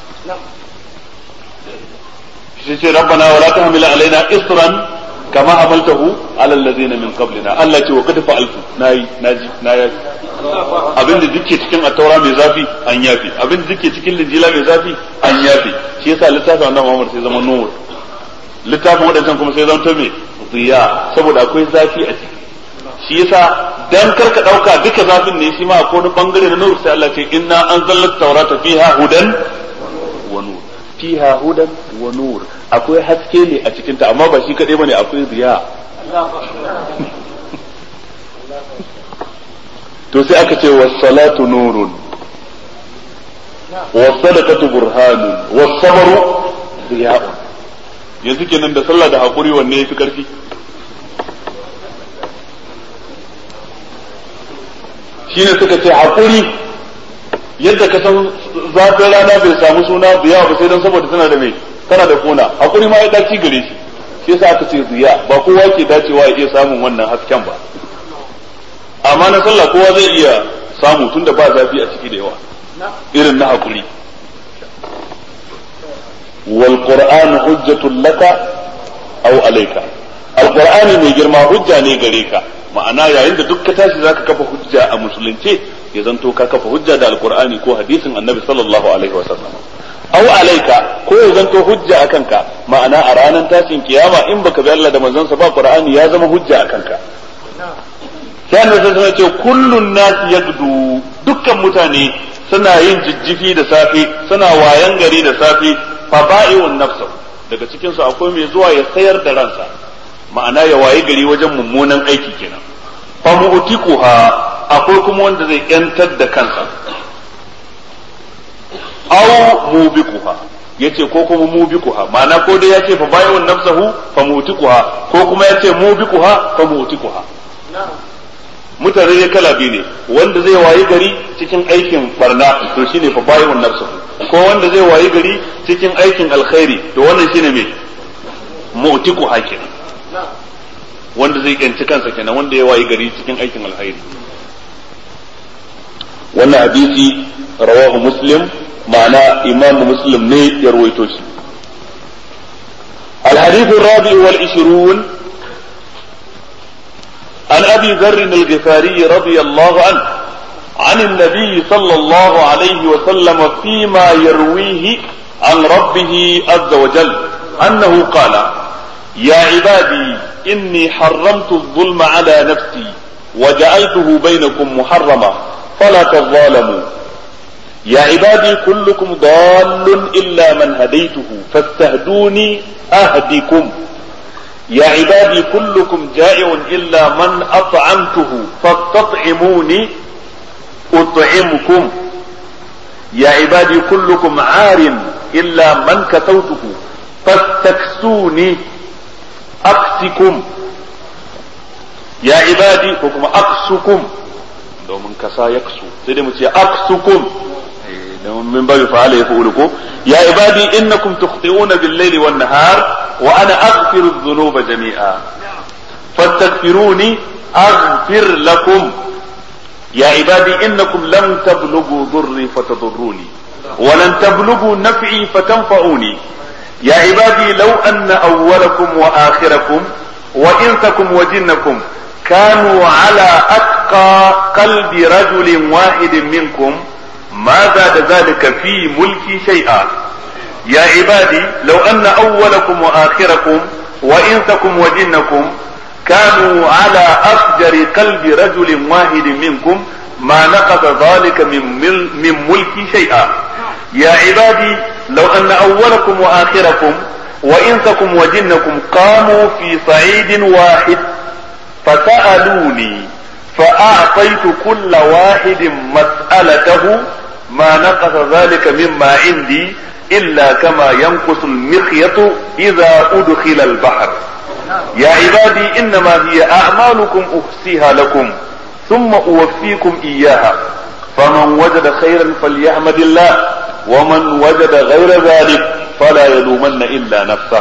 ربنا ولا تحمل علينا إسرا كما حملته على الذين من قبلنا الله ce wa kad fa'altu nayi naji na yafi abin da duke cikin attaura mai zafi an yafi abin da duke cikin linjila mai zafi an yafi shi yasa littafin annabi Muhammad sai zama nur littafin wadancan kuma sai zama ta me ziya saboda akwai zafi a ciki shi yasa dan karka dauka duka zafin ne shi ma akwai wani bangare na nur sai Allah ce inna anzalna tawrata fiha hudan wa nur fiha hudan wa nur akwai haske ne a cikinta amma ba shi kaɗai bane akwai riya to sai aka ce was-salatu nurun was-sadaqatu burhanun was-sabru riya'un yanzu kenan da sallah da hakuri wanne yafi karfi shine suka ce hakuri yadda ka san zafin rana bai samu suna biya ba sai don saboda tana da mai tana da kuna hakuri ma ya dace gare shi shi yasa aka ce ziya ba kowa ke dacewa ya iya samun wannan hasken ba amma na sallah kowa zai iya samu tunda ba zafi a ciki da yawa irin na hakuri wal qur'an hujjatul laka aw alayka alqur'ani mai girma hujja ne gare ka ma'ana yayin da duk ka tashi zaka kafa hujja a musulunce ya zanto ka kafa hujja da alqur'ani ko hadisin annabi sallallahu alaihi wasallam aw alaika ko ya zanto hujja akan ka ma'ana a ranar tashin kiyama in baka bi Allah da manzon sa ba qur'ani ya zama hujja akan ka sai annabi sai ce kullun nas yagdu dukkan mutane suna yin jijjifi da safe suna wayan gari da safe faba'i'un nafsahu daga cikin su akwai mai zuwa ya sayar da ransa ma'ana ya waye gari wajen mummunan aiki kenan fa mu'tiquha akwai kuma wanda zai yantar da kansa aw mubiquha yace ko kuma mubiquha ma'ana ko dai yace fa bayyun nafsahu fa mu'tiquha ko kuma yace mubiquha fa mu'tiquha mutane ne kala biyu ne wanda zai wayi gari cikin aikin barna to shine fa bayyun nafsahu ko wanda zai wayi gari cikin aikin alkhairi to wannan shine me mu'tiquha kenan wanda zai yanci kansa kenan wanda ya wayi gari cikin aikin alkhairi wannan hadisi rawahu muslim ma'ana imam muslim ne ya ruwaito shi الحديث الرابع والعشرون عن ابي ذر الغفاري رضي الله عنه عن النبي صلى الله عليه وسلم فيما يرويه عن ربه عز وجل انه قال يا عبادي اني حرمت الظلم على نفسي وجعلته بينكم محرما فلا تظالموا يا عبادي كلكم ضال إلا من هديته فاستهدوني أهدكم يا عبادي كلكم جائع إلا من أطعمته فاستطعموني أطعمكم يا عبادي كلكم عار إلا من كسوته فاستكسوني أكسكم يا عبادي حكم أكسكم domin kasa ya kasu sai dai mu ce aksukum domin min babu fa'ala ya fa'ulu ko ya ibadi innakum tukhti'una bil layli wan nahar wa ana aghfiru dhunuba jami'a fastaghfiruni aghfir lakum ya ibadi innakum lam tablughu dhurri fatadurruni wa lan tablughu naf'i fatanfa'uni يا عبادي لو أن أولكم وآخركم وإنسكم وجنكم كانوا على أتقى قلب رجل واحد منكم ما زاد ذلك في ملكي شيئا يا عبادي لو أن أولكم وآخركم وإنسكم وجنكم كانوا على أفجر قلب رجل واحد منكم ما نقص ذلك من, مل من ملكي شيئا يا عبادي لو أن أولكم وآخركم وإنسكم وجنكم قاموا في صعيد واحد فسألوني فأعطيت كل واحد مسألته ما نقص ذلك مما عندي إلا كما ينقص المخيط إذا أدخل البحر يا عبادي إنما هي أعمالكم أحصيها لكم ثم أوفيكم إياها فمن وجد خيرا فليحمد الله ومن وجد غير ذلك فلا يلومن إلا نفسه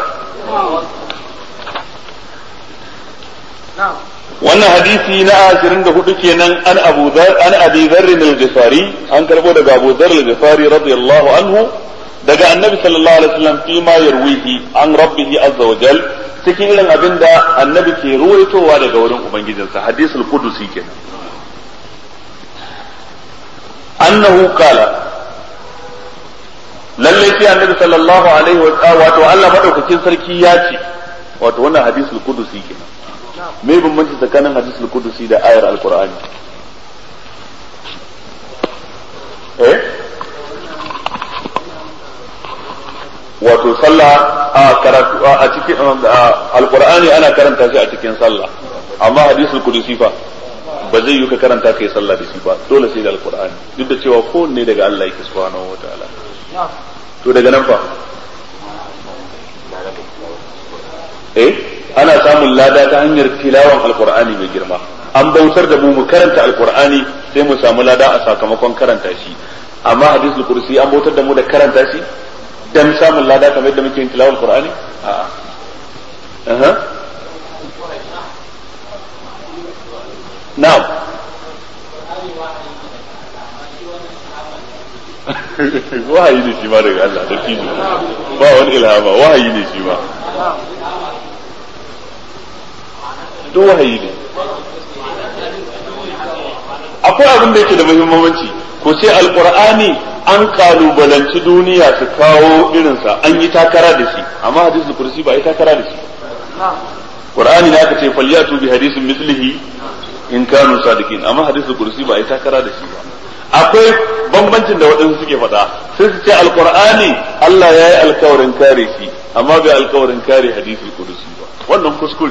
wannan hadisi na ashirin da hudu kenan an abu an abi dharr al-ghifari an karbo daga abu dharr al-ghifari radiyallahu anhu daga annabi sallallahu alaihi wasallam fi ma yarwihi an rabbihi azza wa jal cikin irin abin da annabi ke ruwaitowa daga wurin ubangijinsa hadisul qudusi kenan annahu qala lalle sai annabi sallallahu alaihi wa wato Allah madaukakin sarki ya ce wato wannan hadisul qudusi kenan me bambanci tsakanin hadisul qudusi da ayar alqur'ani eh wato sallah a karatu a cikin alqur'ani ana karanta shi a cikin sallah amma hadisul qudusi fa ba zai yi ka karanta kai sallah da shi ba dole sai da alqur'ani duk da cewa kowanne daga Allah yake subhanahu wataala to daga nan fa eh ana samun lada ta hanyar tilawan alqur'ani mai girma an bautar da mu mu karanta alqur'ani sai mu samu lada a sakamakon karanta shi amma hadisul kursi an bautar da mu da karanta shi dan samun lada kamar yadda muke yin tilawar alqur'ani a'a na'am wahayi ne shi ma daga Allah da tijo ba wani ilhama wahayi ne shi ma duk wahayi ne akwai abin da yake da muhimmanci ko sai alqur'ani an kalubalanci duniya su kawo irinsa an yi takara da shi amma hadisul kursi ba yi takara da shi qur'ani da aka ce falyatu bi hadisin mislihi in kanu sadiqin amma hadisul kursi ba yi takara da shi ba akwai bambancin da waɗansu suke faɗa sai su ce alqur'ani Allah ya yi alkawarin kare shi amma bai alkawarin kare hadisi kudusi ba wannan kuskure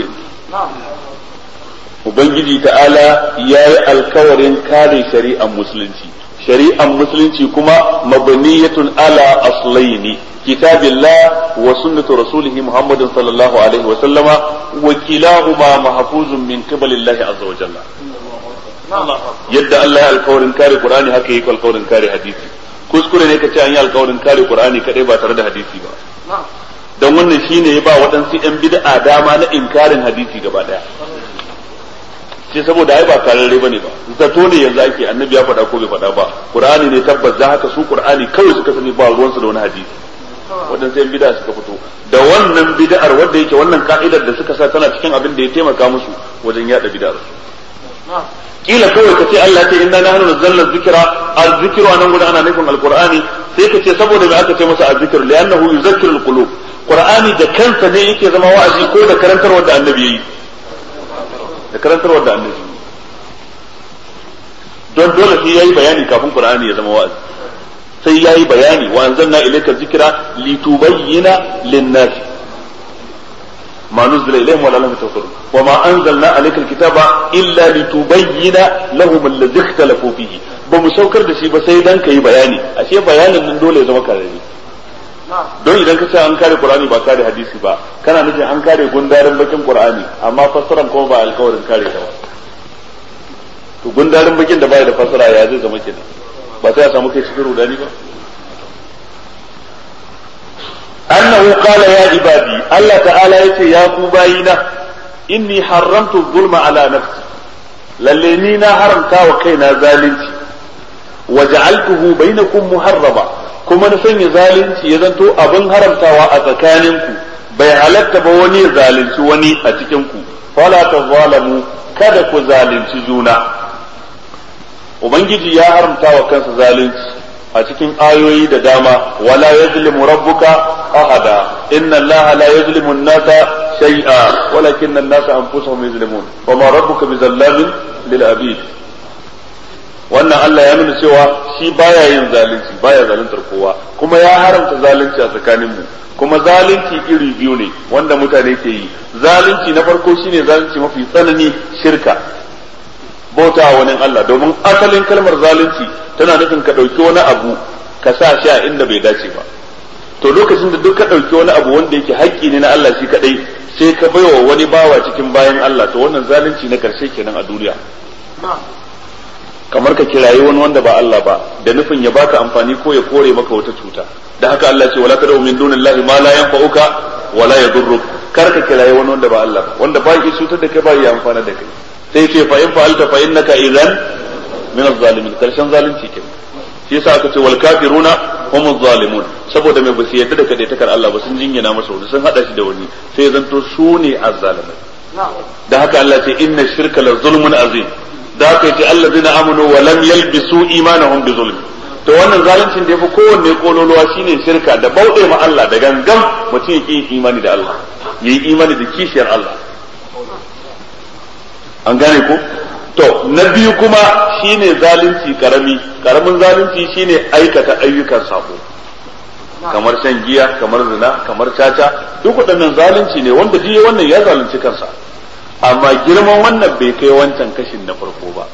ubangiji ta'ala ya yi alkawarin kare shari'ar musulunci shari'ar musulunci kuma mabaniyatun ala aslaini kitabillah wa sunnatu rasulihi muhammadin sallallahu alaihi wa sallama wa kilahuma mahfuzun min qibalillahi azza wa jalla yadda Allah ya alkawarin kare qur'ani haka yake alkawarin kare hadisi kuskure ne kace an yi alkawarin kare qur'ani kadai ba tare da hadisi ba dan wannan shine ya ba waɗansu yan bid'a dama na inkarin hadisi gaba daya sai saboda ai ba kararre bane ba zato ne yanzu ake annabi ya faɗa ko bai faɗa ba qur'ani ne tabbas da haka su qur'ani kawai suka sani ba ruwansu da wani hadisi waɗansu yan bid'a suka fito da wannan bid'ar wanda yake wannan ka'idar da suka sa tana cikin abin da ya taimaka musu wajen yada bid'ar su kila kawai ka ce Allah ce inna nahnu nazzalna dhikra az-zikru anan gudan ana nufin alqur'ani sai ka ce saboda me aka ce masa az-zikr li'annahu yuzakkiru al-qulub qur'ani da kansa ne yake zama wa'azi ko da karantarwar da annabi yayi da karantarwar da annabi don dole sai yayi bayani kafin qur'ani ya zama wa'azi sai yayi bayani wa anzalna ilayka dhikra litubayyana lin-nas ما نزل إليهم ولا لم يتوكلوا وما أنزلنا عليك الكتاب إلا لتبين لهم الذي اختلفوا فيه بمسوكر da shi ba sai dan kai bayani ashe bayanin nan dole ya zama karari don idan ka ce an kare Qur'ani ba kare hadisi ba kana nufin an kare gundarin bakin Qur'ani amma fassaran kuma ba alkawarin kare ta ba to gundarin bakin da baya da fassara ya zai zama kenan ba sai a samu kai cikin rudani ba أنه قال يا عبادي الله تعالى يتي يا كوباينا إني حرمت الظلم على نفسي للينينا حرمتا وكينا ذالنتي وجعلته بينكم محرما كما نسني ذالنتي يزنتو أبن حرمتا وأتكاننكو bai halatta ba wani zalunci wani a cikinku fala ta zalamu kada ku zalunci juna ubangiji ya haramta wa kansa zalunci a cikin ayoyi da dama wala yazlimu rabbuka ahada inna allaha la yazlimu an-nasa shay'a walakinna an-nasa anfusahum yazlimun wa ma rabbuka bizallamin lil abid wannan Allah ya nuna cewa shi baya yin zalunci baya zaluntar kowa kuma ya haramta zalunci a tsakanin mu kuma zalunci iri biyu ne wanda mutane ke yi zalunci na farko shine zalunci mafi tsanani shirka bauta wani Allah domin asalin kalmar zalunci tana nufin ka ɗauki wani abu ka sa shi a inda bai dace ba to lokacin da duk ka ɗauki wani abu wanda yake haƙƙi ne na Allah shi kaɗai sai ka baiwa wani bawa cikin bayan Allah to wannan zalunci na karshe kenan a duniya kamar ka kirayi wani wanda ba Allah ba da nufin ya baka amfani ko ya kore maka wata cuta da haka Allah ce wala tad'u min dunillahi ma la yanfa'uka wala yadurruk kar ka kirayi wani wanda ba Allah ba wanda ba ya cutar da kai ba ya amfana da kai sai ce fa in fa'alta fa innaka idan min az-zalimin karshen zalunci kenan shi yasa aka ce wal kafiruna hum az-zalimun saboda mai basu yadda da kadaitakar Allah ba sun jingina masa wani sun hada shi da wani sai zanto su ne az-zalimai da haka Allah ce inna shirka la zulmun azim da haka yace allazina amanu wa lam yalbisu imanahum bi zulm to wannan zaluncin da yafi kowanne kololuwa shine shirka da bauɗe ma Allah da gangan mutum yake yin imani da Allah yayi imani da kishiyar Allah an gane ko to na biyu kuma shine zalunci karami karamin zalunci shine aikata ayyukan sabo kamar shan giya kamar zina kamar caca duk waɗannan zalunci ne wanda jiye wannan ya zalunci kansa amma girman wannan bai kai wancan kashin na farko ba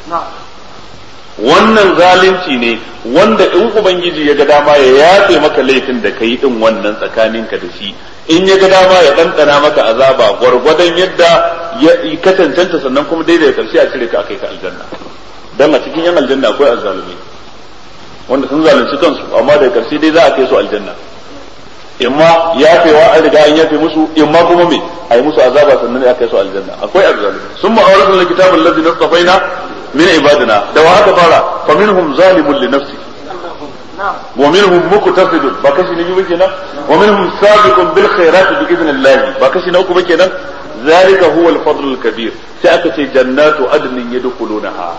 wannan zalunci ne wanda in ubangiji ya ga dama ya yafe maka laifin da kai din wannan tsakaninka da shi in ya ga dama ya ɗanɗana maka azaba gwargwadon yadda ya ka cancanta sannan kuma daidai karshe a cire ka akai ka aljanna dan a cikin yan aljanna akwai azzalumi wanda sun zalunci kansu amma daga karshe dai za a kai su aljanna imma yafewa an riga an yafe musu imma kuma me a yi musu azaba sannan ya kai su aljanna akwai azzalumi sun ma'auratu na kitabul ladzi nastafaina min ibadina da wa haka fara fa minhum zalimun li nafsihi ومنهم مقتصد بكشي نبي بكنا ومنهم سابق بالخيرات بإذن الله بكشي نوكو بكنا ذلك هو الفضل الكبير سأكتي جنات عدن يدخلونها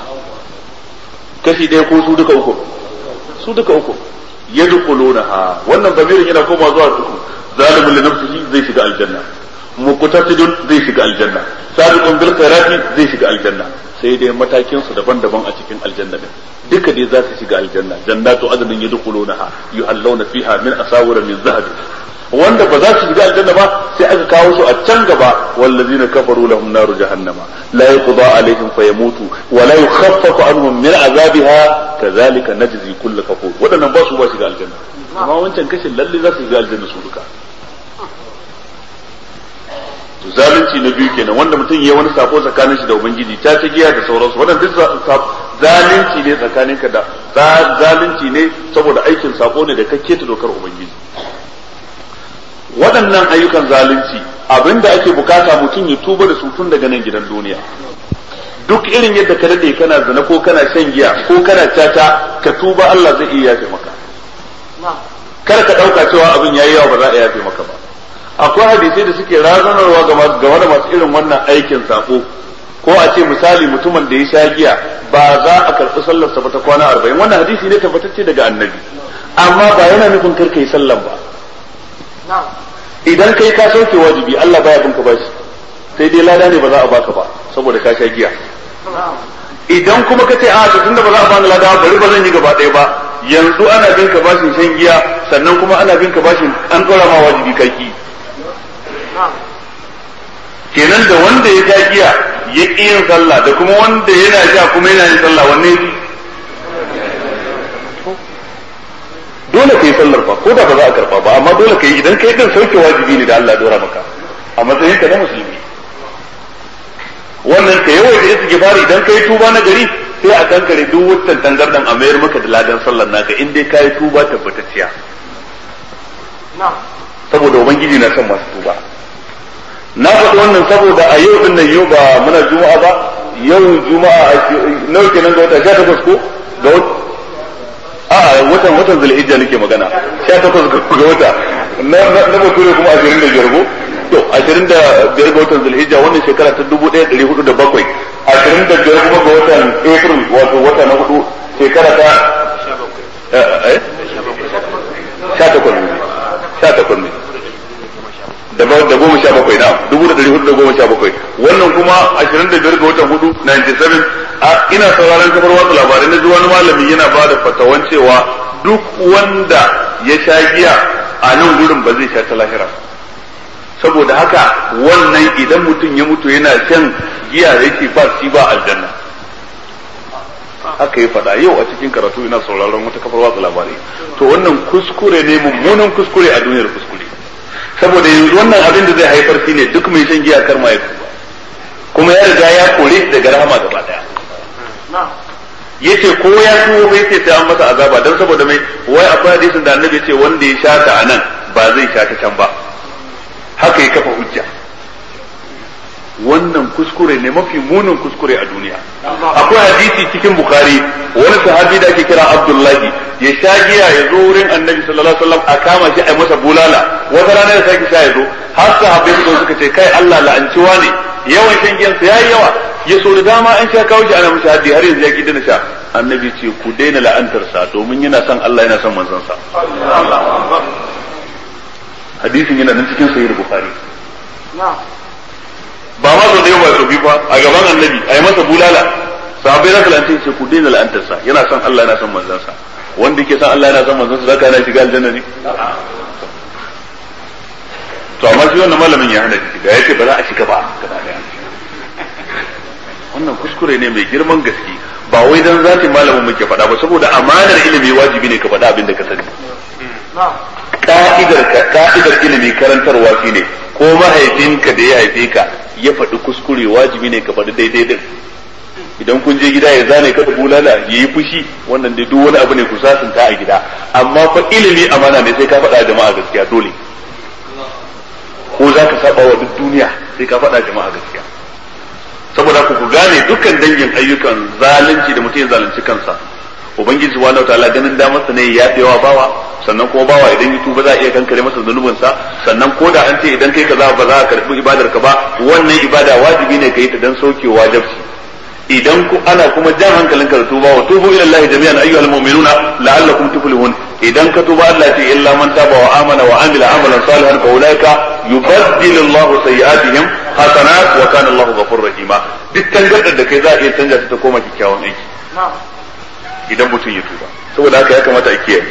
كشي دي كو سودك أكو سودك أكو يدخلونها wannan bamirin yana koma zuwa uku zalimin li nafsihi zai shiga aljanna muqtasidun zai shiga aljanna sabiqun bil khairati zai shiga aljanna sai dai matakin su daban-daban a cikin aljanna din duka dai za su shiga aljanna jannatu adnin yadkhulunaha yuhallawna fiha min asawira min zahab wanda ba za su shiga aljanna ba sai aka kawo su a can gaba wallazina kafaru lahum naru jahannama la yuqda alaihim fayamutu wa la yukhaffafu anhum min azabiha kadhalika najzi kull kafur wadannan ba su ba shiga aljanna amma wancan kashin lalle za su shiga aljanna su duka zalunci na biyu kenan wanda mutum ya wani sako tsakanin shi da ubangiji ta ta giya da sauransu wannan duk zalunci ne tsakanin ka da zalunci ne saboda aikin sako ne da kake ta dokar ubangiji waɗannan ayyukan zalunci abinda ake bukata mutum ya tuba da su tun daga nan gidan duniya duk irin yadda ka dade kana zina ko kana shan giya ko kana tata ka tuba Allah zai iya yafe maka kar ka dauka cewa abin yayi yawa ba za a yafe maka ba akwai hadisai da suke razanarwa game da masu irin wannan aikin sako ko a ce misali mutumin da ya sha giya ba za a karɓi sallarsa ba ta kwana arba'in wannan hadisi ne tabbatacce daga annabi amma ba yana nufin kar yi sallan ba idan kai ka sauke wajibi Allah baya binka bashi sai dai lada ne ba za a baka ba saboda ka sha giya idan kuma ka ce a to tunda ba za a bani lada bari ba zan yi gaba ɗaya ba yanzu ana bin ka bashin shan giya sannan kuma ana bin ka bashin an ɗora ma wajibi kaki kenan da wanda ya sha giya ya ƙi yin sallah da kuma wanda yana sha kuma yana yin sallah wanne ne dole ka yi sallar fa ko da ba za a karba ba amma dole ka yi idan kai din sauke wajibi ne da Allah dora maka a matsayin ka na musulmi wannan ka yawan da istighfar idan kai tuba na gari sai a kankare duk wutan tangardan a mayar maka da ladan sallar naka in dai kai tuba tabbatacciya saboda ubangiji na son masu tuba na faɗi wannan saboda a yau din nan yau ba muna juma'a ba yau juma'a nawa kenan ga wata 18 ko ga wata a watan watan zulhijja nake magana 18 ga wata na na bature kuma 25 go to 25 ga watan zulhijja wannan shekara ta 1407 25 kuma ga watan april wato wata na hudu shekara ta eh 18 18 ne da da goma sha bakwai na dubu da dari hudu da goma sha bakwai wannan kuma ashirin da biyar ga watan hudu 97 a ina sauraron kafar watsa labarai na ji wani malami yana ba da fatawan cewa duk wanda ya sha giya a nan gurin ba zai sha ta lahira saboda haka wannan idan mutum ya mutu yana shan giya yake ba shi ba aljanna haka ya faɗa yau a cikin karatu ina sauraron wata kafar watsa labarai to wannan kuskure ne mummunan kuskure a duniyar kuskure saboda yanzu wannan abin da zai haifar shi ne duk mai shan giya kar ma ya tuba kuma ya riga ya kore shi daga rahama gaba daya yace ko ya tuwo bai ce sai an masa azaba dan saboda mai wai akwai hadisin da annabi ce wanda ya shata anan ba zai shata can ba haka ya kafa hujja wannan kuskure ne mafi munin kuskure a duniya akwai hadisi cikin bukhari wani sahabi da ake kira abdullahi ya sha giya ya zo wurin annabi sallallahu alaihi wasallam a kama shi a masa bulala wata rana ya sake sha ya zo har sahabbai su suka ce kai Allah la'anciwa ne yawan shan giyan sa yayi yawa ya so da dama an sha kawo shi ana mishi haddi har yanzu ya ki dana sha annabi ce ku daina la'antar sa domin yana son Allah yana son manzon sa hadisin yana nan cikin sahih bukhari ba ma sau da yawa sau biyu ba a gaban annabi a yi masa bulala sahabbai za su la'anta ce ku daina la'antarsa yana son Allah yana son manzansa wanda yake son Allah yana son manzansa zaka yana shiga aljanna ne to amma shi wannan malamin ya hana shiga ya ce ba za a shiga ba gaba daya wannan kuskure ne mai girman gaske ba wai dan zatin malamin muke faɗa ba saboda amanar ilimi wajibi ne ka faɗa abin da ka sani ka'idar ka'idar ilimi karantarwa shine ko mahaifinka da ya haife ka ya faɗi kuskure wajibi ne ka faɗi daidai din idan kun je gida ya zane ka da bulala ya yi fushi wannan dai duk wani abu ne ku sasanta a gida amma fa ilimi amana ne sai ka faɗa jama'a gaskiya dole ko za ka saba wa duk duniya sai ka faɗa jama'a gaskiya saboda ku ku gane dukkan dangin ayyukan zalunci da mutum ya zalunci kansa ubangiji subhanahu wataala ganin damar sa ne ya yawa bawa sannan kuma bawa idan ya tuba za a iya kankare masa zunubin sa sannan ko da an ce idan kai kaza ba za ka karbi ibadar ka ba wannan ibada wajibi ne kai ta dan sauke wajibci idan ku ana kuma jan hankalin ka da tuba wa tubu ila Allah jami'an ayyuhal mu'minuna la'allakum tuflihun idan ka tuba Allah ce illa man taba wa amana wa amila amalan salihan fa ulaika yubaddilu Allah sayyi'atihim hasanat wa kana Allah ghafurur rahima duk tangarɗar da kai za a iya canja ta ta koma kyakkyawan aiki idan mutum ya tuba saboda haka ya kamata a kiyaye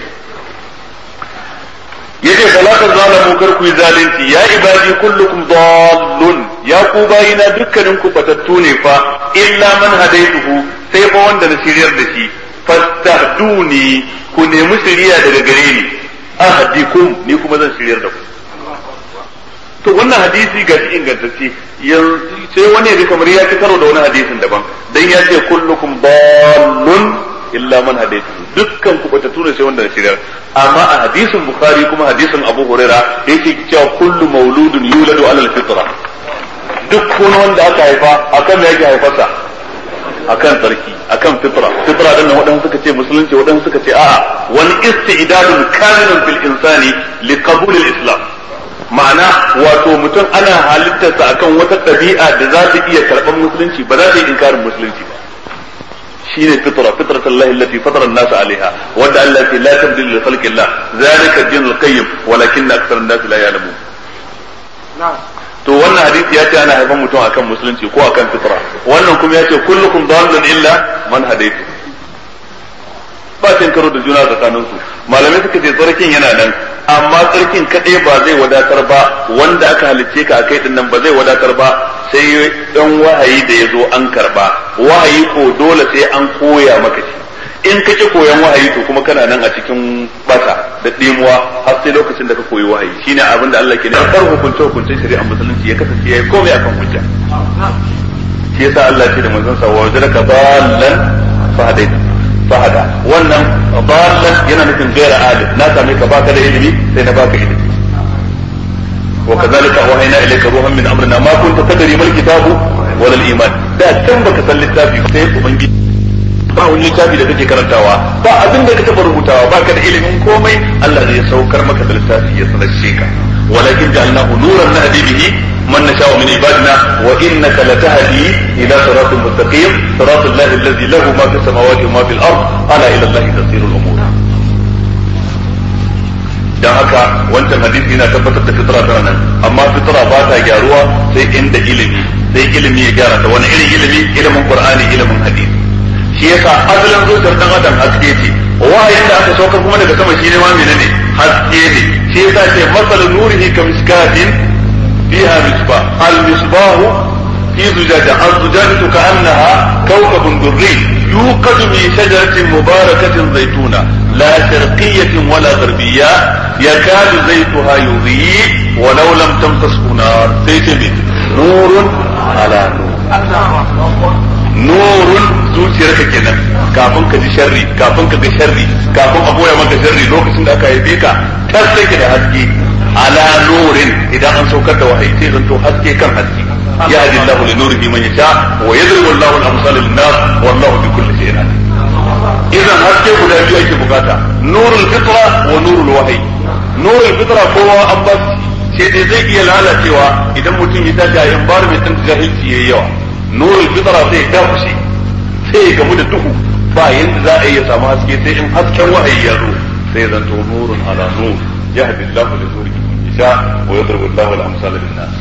yace salatu zalamu kar ku yi zalunci ya ibadi kullukum dallun ya ku bayina dukkanin ku batattu ne fa illa man hadaituhu sai fa wanda na shiryar da shi fastahduni ku nemi shiriya daga gare ni ahdikum ni kuma zan shiryar da ku to wannan hadisi ga shi ingantacce sai wani ya kamar ya ci karo da wani hadisin daban dan ya ce kullukum dallun illa man hadaitu dukkan ku bata tura sai wanda na shiryar amma a hadisin bukhari kuma hadisin abu huraira yake cewa kullu mauludun yuladu alal fitra duk wani wanda aka haifa akan me yake haifarsa akan tsarki akan fitra fitra din nan wadansu suka ce musulunci wadansu suka ce a'a wani istidadun kamilun fil insani li qabul al islam ma'ana wato mutum ana halittarsa akan wata ɗabi'a da za ta iya karɓar musulunci ba za ta yi inkarin musulunci ba shine fitra fitrat Allah allati fatara an-nas 'alayha wanda Allah ce la tabdil li khalqi Allah zalika ad-din al-qayyim walakin akthar an-nas la ya'lamun to wannan hadisi ya ce ana haifan mutum akan musulunci ko akan fitra wannan kuma ya ce kullukum dallun illa man hadaytu ba cin karo da juna tsakanin su malamai suka ce tsarkin yana nan amma tsarkin kadai ba zai wadatar ba wanda aka halicce ka akai din nan ba zai wadatar ba sai dan wahayi da ya zo an karba wahayi ko dole sai an koya maka shi in ka ki koyan wahayi to kuma kana nan a cikin bata da dimuwa har sai lokacin da ka koyi wahayi shine abin da Allah ke ne kar hukunce hukuncin shari'a musulunci ya kasance yayi komai akan hujja shi yasa Allah ce da manzon sa wa wajadaka dallan fa hadaita fahada wannan dallan yana nufin gaira alim na same ka baka da ilimi sai na baka ilimi wa kazalika wahayna ilayka ruhan min amrina ma kunta tadri mal kitabu wala al iman da kan baka san littafi sai ubangiji ba wani littafi da kake karantawa ba abin da ka taba rubutawa baka da ilimin komai Allah zai saukar maka da littafi ya sanarce ka walakin ja'alnahu nuran nahdi bihi من نشاء من عبادنا وانك لتهدي الى صراط مستقيم صراط الله الذي له ما في السماوات وما في الارض الا الى الله تصير الامور dan haka wancan hadisi yana tabbatar da fitra tana nan amma fitra ba ta gyaruwa sai inda ilimi sai ilimi ya gyara ta wani irin ilimi ilimin qur'ani ilimin hadisi shi yasa asalin zuciyar dan adam haske ce wahayin da aka saukar kuma daga sama shi ne ma menene haske ne shi yasa ce masalun nurihi kamiskatin فيها مصباح المصباح في زجاجة الزجاجة كأنها كوكب دري يوقد من شجرة مباركة زيتونة لا شرقية ولا غربية يكاد زيتها يضيء ولو لم تمسسه نار سيتمي نور على نور nurun zuciyarka kenan kafin ka ji sharri kafin ka ga sharri kafin a goya maka sharri lokacin da aka haife ka tas take da haske ala nurin idan an saukar da wahayi sai zanto haske kan haske ya hadi Allahu li nurihi man yasha wa yadribu Allahu al-amsal lin-nas wallahu bi kulli shay'in alim idan haske guda biyu ake bukata nurul fitra wa nurul wahyi nurul fitra kowa an ba sai dai zai iya lalacewa idan mutum ya tashi a environment din jahilci yayi yawa nurul fitra sai ya dafushe sai ya gamu da duhu ba yanda za a iya samu haske sai in hasken wahayi ya zo sai zanto nurun ala nur yahdi Allahu li nurihi يشاء ويضرب الله الأمثال للناس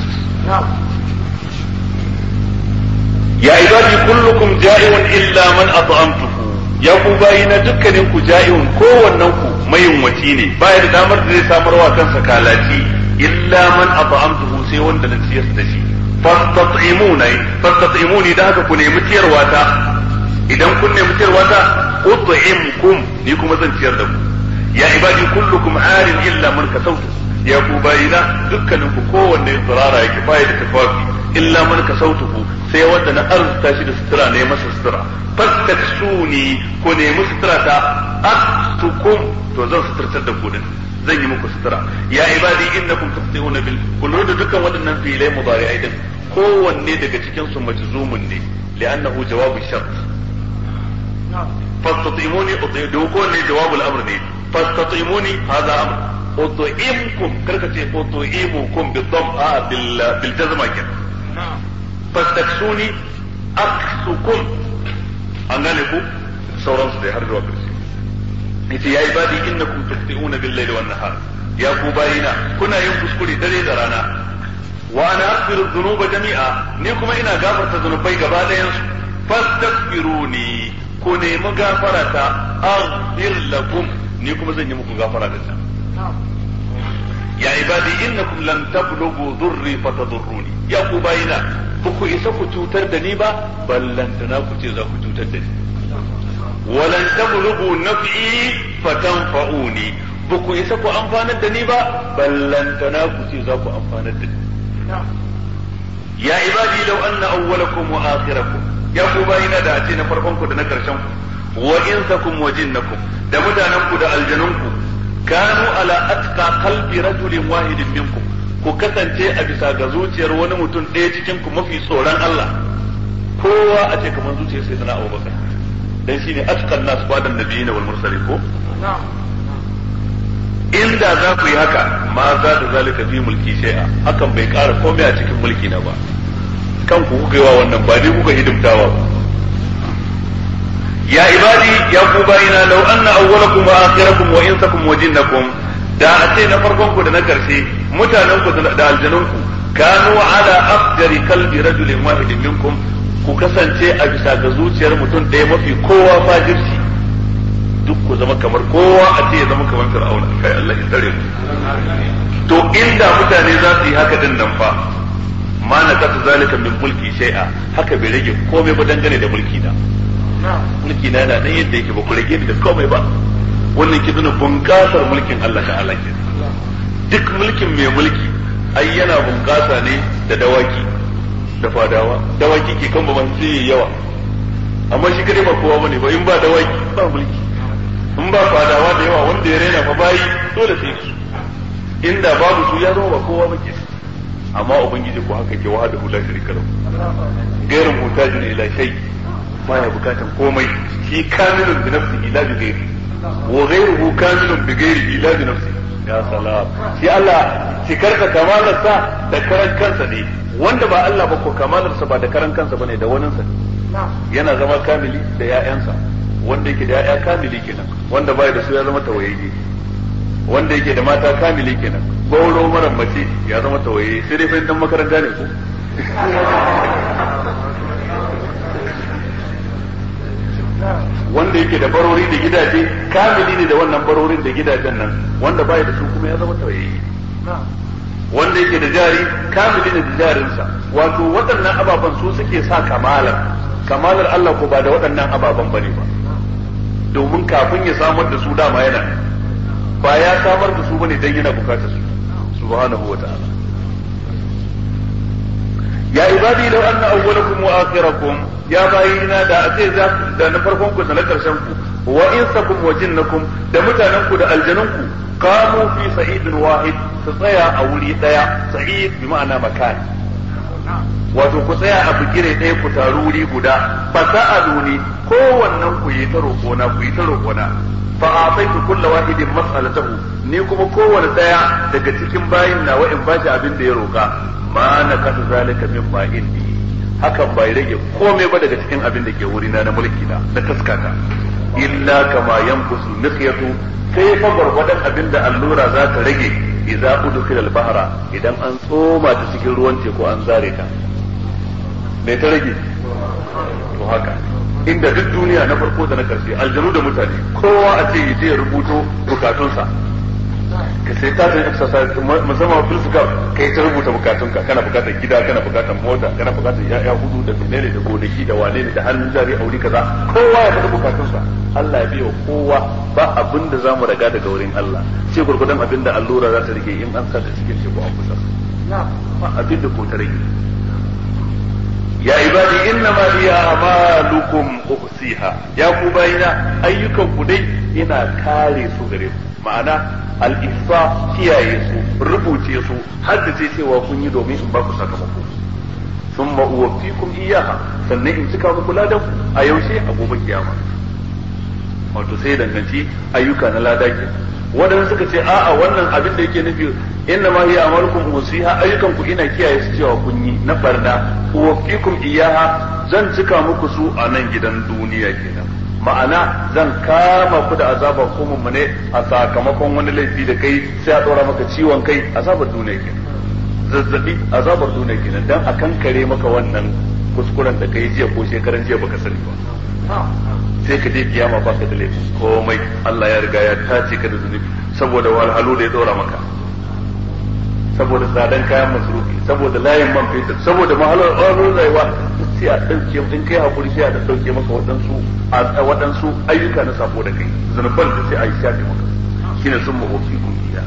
يا عبادي كلكم جائع إلا من أطعمته ya ku bayi na dukkanin ku ja'iun kowannen ku mayunwaci ne baya da damar da zai samarwa kansa kalaci illa man at'amtuhu sai wanda na ciyar da shi fastat'imuna fastat'imuni da haka ku nemi ciyarwa ta idan kun nemi ciyarwa ta ut'imkum ni kuma zan ciyar da ku ya ibadi kullukum arin illa man kasawtu ya ku bayina dukkanin ku kowanne tsirara yake baya da tafafi illa man kasautuhu sai wanda na arzuta shi da sutura ne masa sutura fastaksuni ku nemi sutura ta aksukum to zan suturtar da ku din zan yi muku sutura ya ibadi innakum tafsihuna bil kullu da dukkan waɗannan filai mudari'ai din kowanne daga cikin su majzumun ne li'annahu jawabu shart fastatimuni utidu kowanne jawabul amr ne fastatimuni hadha amr أطعمكم كركة أطعمكم بالضم آه بال بالجزمة كده فاستكسوني أكسكم أنالكم سوران سدي هرجوا كرسي yace ya ibadi innakum tuqti'una bil layli wan nahar ya ku bayina kuna yin kuskure dare da rana wa ana aghfiru dhunuba jami'a ni kuma ina gafarta zunubai gaba ɗayan su fastaghfiruni ku nemi gafarata aghfir lakum ni kuma zan yi muku gafara da ta ya ibadi innakum lan tablughu dhurri fatadurruni ya ku bayina ku isa ku cutar da ni ba ballantana ku ce za ku cutar da ni walan tablughu naf'i fatanfa'uni ba ku isa ku amfanar da ni ba ballantana ku ce za ku amfanar da ni ya ibadi law anna awwalakum wa akhirakum ya ku bayina da ce na farkon ku da na karshen ku wa insakum wa jinnakum da mutanen ku da aljanun ku kanu ala atqa qalbi rajulin wahidin minkum ku kasance a bisa ga zuciyar wani mutum ɗaya cikin ku mafi tsoron Allah kowa a ce kamar zuciyar sai sana Abubakar dan shine atqan nas badan nabiyina wal mursalin ko inda za ku yi haka ma za da zalika fi mulki shay'a hakan bai ƙara komai a cikin mulki na ba kan ku kuka yi wa wannan ba dai kuka hidimtawa ba ya ibadi ya ku bayina law anna awwalakum wa akhirakum wa insakum wa jinnakum da a ce na farkon ku da na karshe mutanen ku da aljanun ku kanu ala afjari kalbi rajulin wahidin minkum ku kasance a bisa ga zuciyar mutum ɗaya mafi kowa fajirci duk ku zama kamar kowa a ce ya zama kamar fir'auna kai Allah ya tsare mu to inda mutane za su yi haka din nan fa ma na kasa zalika min mulki shay'a haka bai rage komai ba dangane da mulki na mulki na yana nan yadda yake ba ku rage ni da komai ba wannan ke nuna bunƙasar mulkin Allah ta Allah ke duk mulkin mai mulki ai yana bunƙasa ne da dawaki da fadawa dawaki ke kan ba sai yawa amma shi kadai ba kowa bane ba in ba dawaki ba mulki in ba fadawa da yawa wanda ya raina fa bayi dole sai su inda babu su ya zama ba kowa ba ke amma ubangiji ko haka ke wahada la sharika lahu gairin mutajin ila shay baya bukatan komai shi kamilun bi nafsihi ila bi ghairi wa ghairuhu kamilun bi ghairi ila bi nafsihi ya salam shi Allah cikarka kamalarsa da karan kansa ne wanda ba Allah ba ko kamalarsa ba da karan kansa bane da waninsa ne yana zama kamili da ya'yansa wanda yake da ya'ya kamili kenan wanda bai da su ya zama tawayayye wanda yake da mata kamili kenan gauro mara mace ya zama tawayayye sai dai fa dan makaranta ne ko wanda yake da barori da gidaje kamili ne da wannan barorin da gidajen nan wanda bai da su kuma ya zama tawayayye wanda yake da jari kamili ne da jarinsa wato waɗannan ababen su suke sa kamalar kamalar Allah ko ba da waɗannan ababen bane ba domin kafin ya samar da su dama yana ba ya samar da su bane dan yana bukatar su subhanahu wa ta'ala ya ibadi law anna awwalakum wa akhirakum ya bayina da a ce za da na farkon ku da na karshen ku wa insakum wa jinnakum da mutanen ku da aljanun ku qamu fi sa'idin wahid su tsaya a wuri daya sa'id bi ma'ana makan wato ku tsaya a bigire ɗaya ku taru wuri guda fa sa'aluni kowannen ku yi ta roƙona ku yi ta roƙona fa ataitu kulla wahidin mas'alatahu ni kuma kowanne daya daga cikin bayin nawa in bashi abin da ya roƙa ma na kasa zalika min ma indi hakan bai rage komai ba daga cikin abin da ke wurina na mulki na na taskata illa kama yanqusu miqyatu sai fa gwargwadon abin da allura za ta rage idza udkhila al-bahra idan an tsoma ta cikin ruwan teku an zare ta me ta rage to haka inda duk duniya na farko da na karshe aljanu da mutane kowa a ce yaje ya rubuto bukatunsa ka sai ta san exercise musamman filsukar kai ta rubuta bukatunka kana bukatar gida kana bukatar mota kana bukatar ya'ya hudu da menene da gonaki da wane ne da hannun jari aure kaza kowa ya faɗi bukatunsa Allah ya biya kowa ba abin da zamu raga daga wurin Allah sai gurgudan abin da allura za ta rike in an sa ta cikin teku an kusa ba abin da ko ta rage ya ibadi inna ma liya amalukum uhsiha ya ku bayina ayyukan ku dai ina kare su gare ku ma'ana al-ihsa kiyaye su rubuce su haddace cewa kun yi domin in ba ku sakamako thumma uwaffikum iyyaha sannan in cika muku ladan a yaushe a gobe kiyama wato sai danganci ayyuka na lada ke wadanda suka ce a'a wannan abin da yake nufi inna ma hiya amalukum usiha ayyukan ku ina kiyaye su cewa kun yi na barna uwaffikum iyyaha zan cika muku su a nan gidan duniya kenan ma'ana zan kama ku da azabar kuma mu ne a sakamakon wani laifi da kai sai a dora maka ciwon kai azabar duniya kenan zazzabi azabar duniya kenan dan a kankare maka wannan kuskuren da kai jiya ko shekaran jiya baka sani ba sai ka je kiyama ba ka da laifin komai Allah ya riga ya tace ka da zunubi saboda walhalu da ya dora maka saboda tsadan kayan masrufi saboda layin man fetur saboda mahalar ƙwarar rayuwa sai a ɗauke in kai hakuri sai a da ɗauke maka waɗansu a waɗansu ayyuka na sabo da kai zunuban da sai a yi shafe maka shine sun mahofi kun iya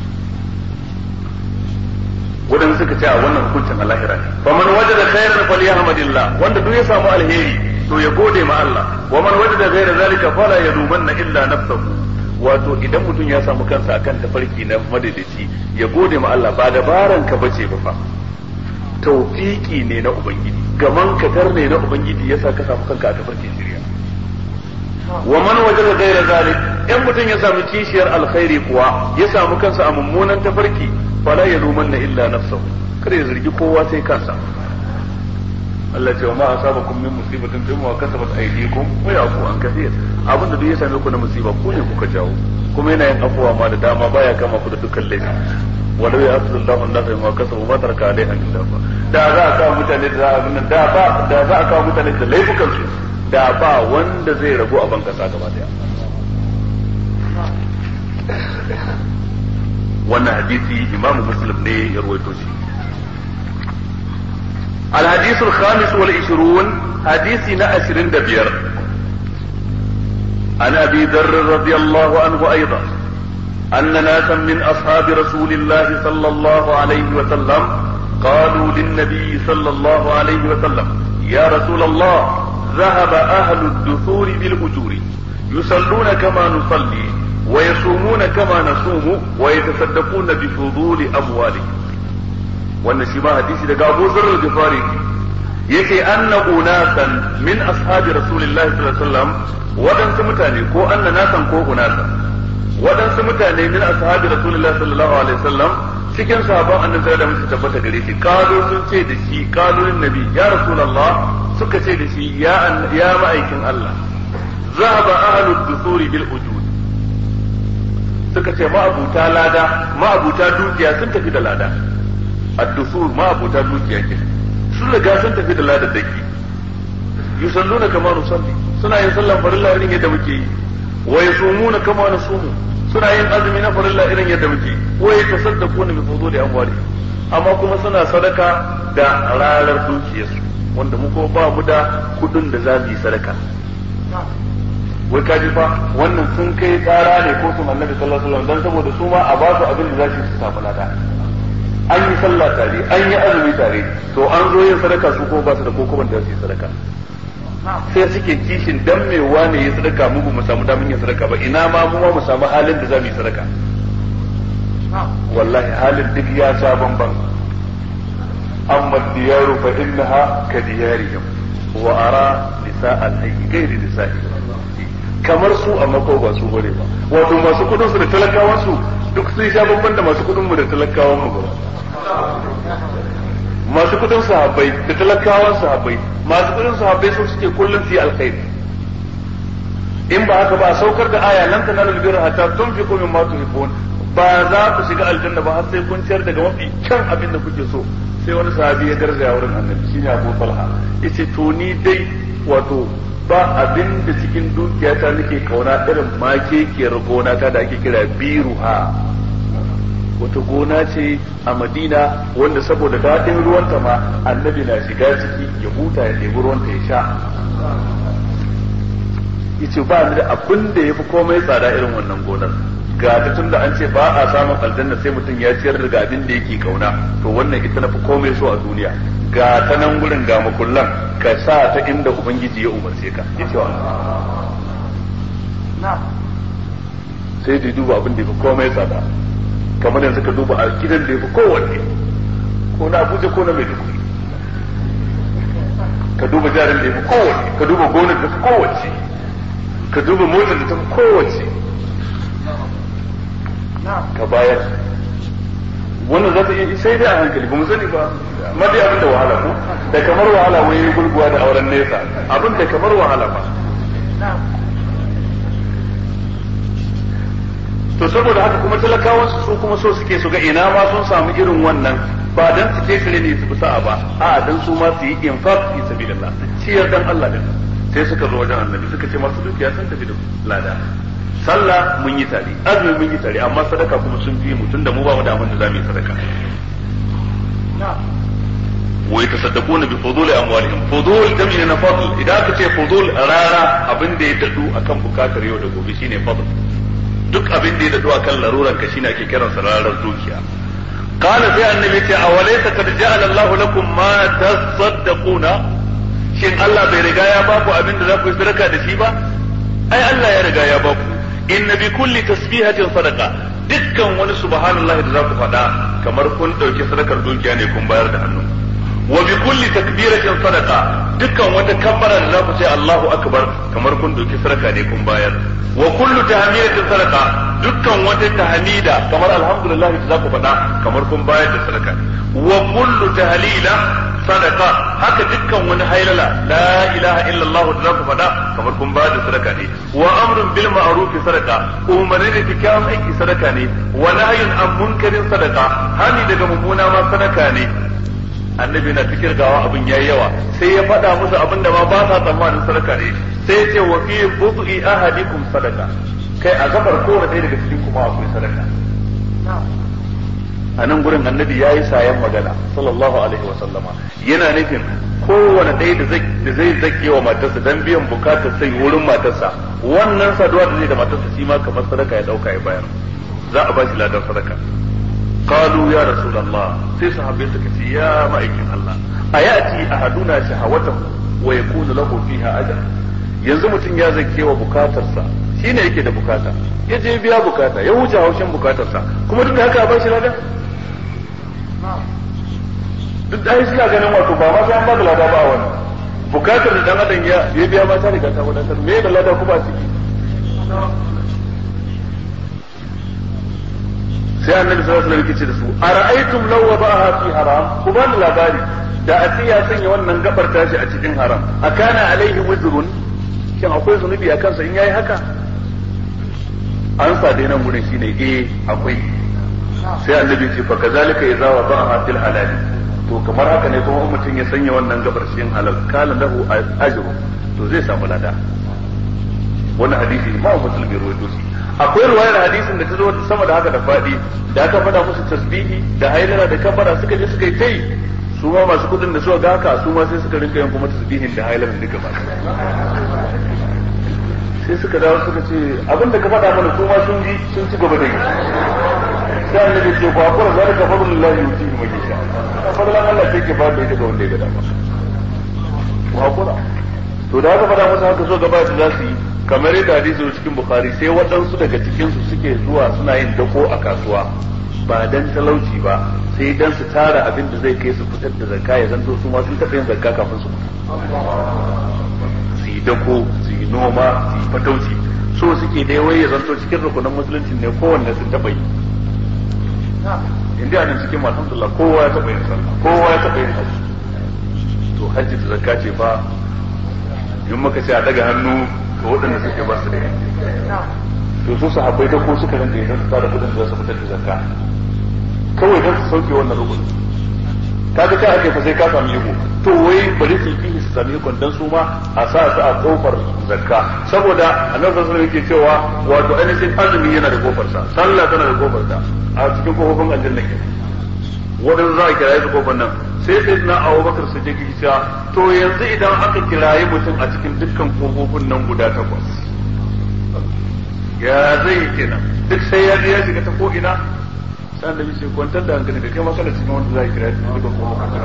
waɗanda suka ce a wannan hukuncin alahira ne fa man wajada khairan falyahmadillah wanda duk ya samu alheri to ya gode ma Allah wa man wajada ghayra zalika fala yadumanna illa nafsahu wato idan mutum ya samu kansa akan tafarki na madadaci ya gode ma Allah ba dabaran ka bace ba fa tawfiki ne na ubangiji gaman katar ne na ubangiji yasa ka samu kanka a tafarkin shirya wa man wajada ghayra zalik in mutum ya samu kishiyar alkhairi kuwa ya samu kansa a mummunan tafarki fala yalumanna illa nafsahu kada ya zargi kowa sai kansa Allah ce wa ma asabakum min musibatin fa ma kasabat aydikum wa yafu an kathir abinda duk ya same ku na musiba ku ne kuka jawo kuma yana yin afuwa ma da dama baya kama ku da dukkan laifi walau ya asu Allah an nasa ma kasabu ma taraka alaiha min dafa da za a kawo mutane da za a da ba da za a kawo mutane da laifukan su da ba wanda zai ragu a ban kasa gaba daya wannan hadisi imamu muslim ne ya rawaito shi الحديث الخامس والعشرون حديث نأسر دبير عن أبي ذر رضي الله عنه أيضا أن ناسا من أصحاب رسول الله صلى الله عليه وسلم قالوا للنبي صلى الله عليه وسلم يا رسول الله ذهب أهل الدثور بالأجور يصلون كما نصلي ويصومون كما نصوم ويتصدقون بفضول أموالهم wannan shi ma hadisi daga Abu Zarr al-Ghifari yake anna unasan min ashabi Rasulillahi sallallahu alaihi wasallam wadansu mutane ko anna nasan ko unasan wadansu mutane min ashabi Rasulillahi sallallahu alaihi wasallam cikin sahabban annabi da musu tabbata gare shi kazo sun ce da shi kalolin nabi ya rasulullah suka ce da shi ya ya ma'aikin Allah zahaba ahlud dusuri bil ujud suka ce ma'abuta lada ma'abuta dukiya sun tafi da lada addusur ma abuta dukiya ke sun riga sun tafi da ladar daki yusalluna kama nusalli suna yin sallan farilla irin yadda muke yi wa yasumuna kama nasumu suna yin azumi na farilla irin yadda muke yi wa yatasaddaquna bi fuduli amwali amma kuma suna sadaka da rarar dukiyarsu wanda mu ko ba mu da kudin da za mu yi sadaka wai kaji fa wannan sun kai tsara ne ko su annabi sallallahu alaihi wasallam dan saboda su ma a ba su abin da za su samu lada an yi sallah tare an yi azumi tare to an zo yin sadaka su ko ba su da kokoban da su yi sadaka sai suke kishin dan me wane yi sadaka mu ba mu samu damin yin sadaka ba ina ma mu ma mu samu halin da za mu yi sadaka wallahi halin duk ya sha bamban amma diyaru fa innaha ka diyarihim wa ara nisa al-hayy gairi nisa'i kamar su amma ko ba su bane ba wato masu kudin su da talakawan su duk sun sha bamban da masu kudin mu da talakawan mu ba masu kudin sahabbai da talakawan sahabbai masu kudin sahabbai sun suke kullum su yi alkhairi in ba haka ba a saukar da aya lan tanalu birra hatta tunfiqu mimma tuhibbun ba za ku shiga aljanna ba har sai kun ciyar daga mafi kyan abin da kuke so sai wani sahabi ya garzaya wurin annabi shine Abu Talha yace to ni dai wato ba abin da cikin dukiyata nake kauna irin makekiyar gona ta da ake kira biruha wata gona ce a madina wanda saboda daɗin ruwanta ma annabi na shiga ciki ya huta ya ɗebi ruwanta ya sha yace ba ni da abin da ya fi komai tsada irin wannan gonar ga ta tunda an ce ba a samun aljanna sai mutum ya ciyar da abin da yake kauna to wannan ita na fi komai so a duniya ga ta nan gurin ga makullan ka sa ta inda ubangiji ya umarce ka yace wa sai da duba abin da ya fi komai tsada kamar yanzu ka duba a gidan da ya fi kowanne ko na abuja ko na maiduguri ka duba jarin da ya fi kowanne ka duba gonar da ta fi kowace ka duba motar da ta fi kowace ka bayar wannan za ta iya sai dai a hankali ba mu sani ba ma dai abin da wahala ko da kamar wahala wai gurguwa da auren nesa abin da kamar wahala ba to saboda haka kuma talakawan su kuma so suke su ga ina ma sun samu irin wannan ba dan su kekare ne su bi sa'a ba a dan su ma su yi infaq fi sabilillah ciyar dan Allah din sai suka zo wajen annabi suka ce masu dukiya sun tafi da lada sallah mun yi tare azumi mun yi tare amma sadaka kuma sun fi mu tunda mu ba mu da abin da za mu yi sadaka wa yatasaddaquna bi fuduli amwalihim fudul jam'i na fadl idan aka ce fudul rara abin da ya dadu akan bukatar yau da gobe shine fadl duk abin da ya dadu akan laruran ka shine ake kiran sa rarar dukiya qala sai annabi ce awalaysa kad ja'ala Allahu lakum ma tasaddaquna shin Allah bai riga ya baku abin da za ku yi sadaka da shi ba ai Allah ya riga ya baku inna bi kulli tasbihatin sadaqa dukkan wani subhanallahi da za ku faɗa kamar kun ɗauki sadakar dukiya ne kun bayar da hannu wa bi kulli takbiratin sadaqa dukkan wata kabbara da za ku ce Allahu akbar kamar kun ɗauki sadaka ne kun bayar wa kullu tahmidatin sadaqa dukkan wata tahmida kamar alhamdulillah da za ku faɗa kamar kun bayar da sadaka wa kullu tahlila sadaka haka dukkan wani hailala la ilaha illallah da za ku faɗa kamar kun ba da sadaka ne wa amrun bil ma'ruf sadaka umarni da kyakkyawan aiki sadaka ne wa nahyun an munkarin sadaka hani daga mummuna ma sadaka ne annabi na fikir gawa abin yayi yawa sai ya faɗa musu abin da ma ba sa tsammanin sadaka ne sai ya ce wa fi bu'i ahadikum sadaka kai a gabar kowane ɗaya daga cikin kuma akwai sadaka a nan gurin annabi ya yi sayan magana sallallahu alaihi wa sallama yana nufin kowane ɗaya da zai zake wa matarsa dan biyan bukatar sai wurin matarsa wannan saduwa da zai da matarsa shi ma kamar sadaka ya dauka ya bayar za a ba shi ladan sadaka qalu ya rasulullah sai sahabbai suka ce ya ma'aikin Allah ayati ahaduna shahawatahu wa yakunu lahu fiha ajr yanzu mutum ya zake wa bukatarsa shine yake da bukata ya je biya bukata ya wuce haushin bukatarsa kuma duk da haka ba shi ladan duk da suna ganin wato ba ma sai an ba da lada ba wannan bukatar da dan adam ya ya biya ma ta riga ta wadatar me da lada kuma ciki sai annabi sallallahu alaihi wasallam da su ara'aytum law wada'aha fi haram ku bani labari da a ya sanya wannan gabar tashi a cikin haram akana alaihi wizrun shin akwai zunubi a kansa in yayi haka an sa dai nan gurin shine eh akwai sai annabi ce fa kazalika idza wada'aha fil halal to kamar haka ne kuma mutum ya sanya wannan gabar cikin halal kala lahu ajru to zai samu lada wannan hadisi ma musulmi ruwaito shi akwai ruwayar hadisin da ta zo sama da haka da fadi da aka faɗa musu tasbihi da hailala da kabara suka je suka yi tai su ma masu kudin da suka ga haka su ma sai suka rinka yin kuma tasbihin da hailalan duka ba sai suka dawo suka ce abinda ka faɗa mana su ma sun ji sun ci gaba da yi sai annabi ce ku hakura zalika fadlullahi yutihi man yasha fadlan Allah sai ke ba da ita ga wanda ya ga dama ku hakura to da aka faɗa musu haka so gaba da za su yi kamar yadda hadisi cikin bukhari sai waɗansu daga cikin su suke zuwa suna yin dako a kasuwa ba dan talauci ba sai dan su tara abin da zai kai su fitar da zakka ya zanto su ma sun taɓa yin zakka kafin su su yi dako su yi noma su yi fatauci so suke dai wai ya zanto cikin rukunan musulunci ne kowanne sun taɓa yi inda nan cikin alhamdulillah kowa ya taɓa yin sallah kowa ya taɓa yin hajji to hajji da zakka ce fa in muka ce a daga hannu ga waɗanda suke ba su da yanki to su su haɓai da ko suka rinka idan su tara kudin da za su fitar da zakka kawai don su sauke wannan rukun kaga ta ake fa sai ka samu yiko to wai bari su yi su sami yikon dan su ma a sa su a kofar zakka saboda annabi sallallahu alaihi yake cewa wato ainihin azumi yana da kofar sa sallah tana da kofar sa a cikin kofofin aljanna ke wadannan za a kiraye su kofar nan sai sai na abubakar su je cewa to yanzu idan aka kiraye mutum a cikin dukkan kofofin nan guda takwas ya zai kenan duk sai ya je ya shiga ta ko ina sai da ce kwantar da hankali da kai masala cikin wanda za a kiraye su dukkan kofofin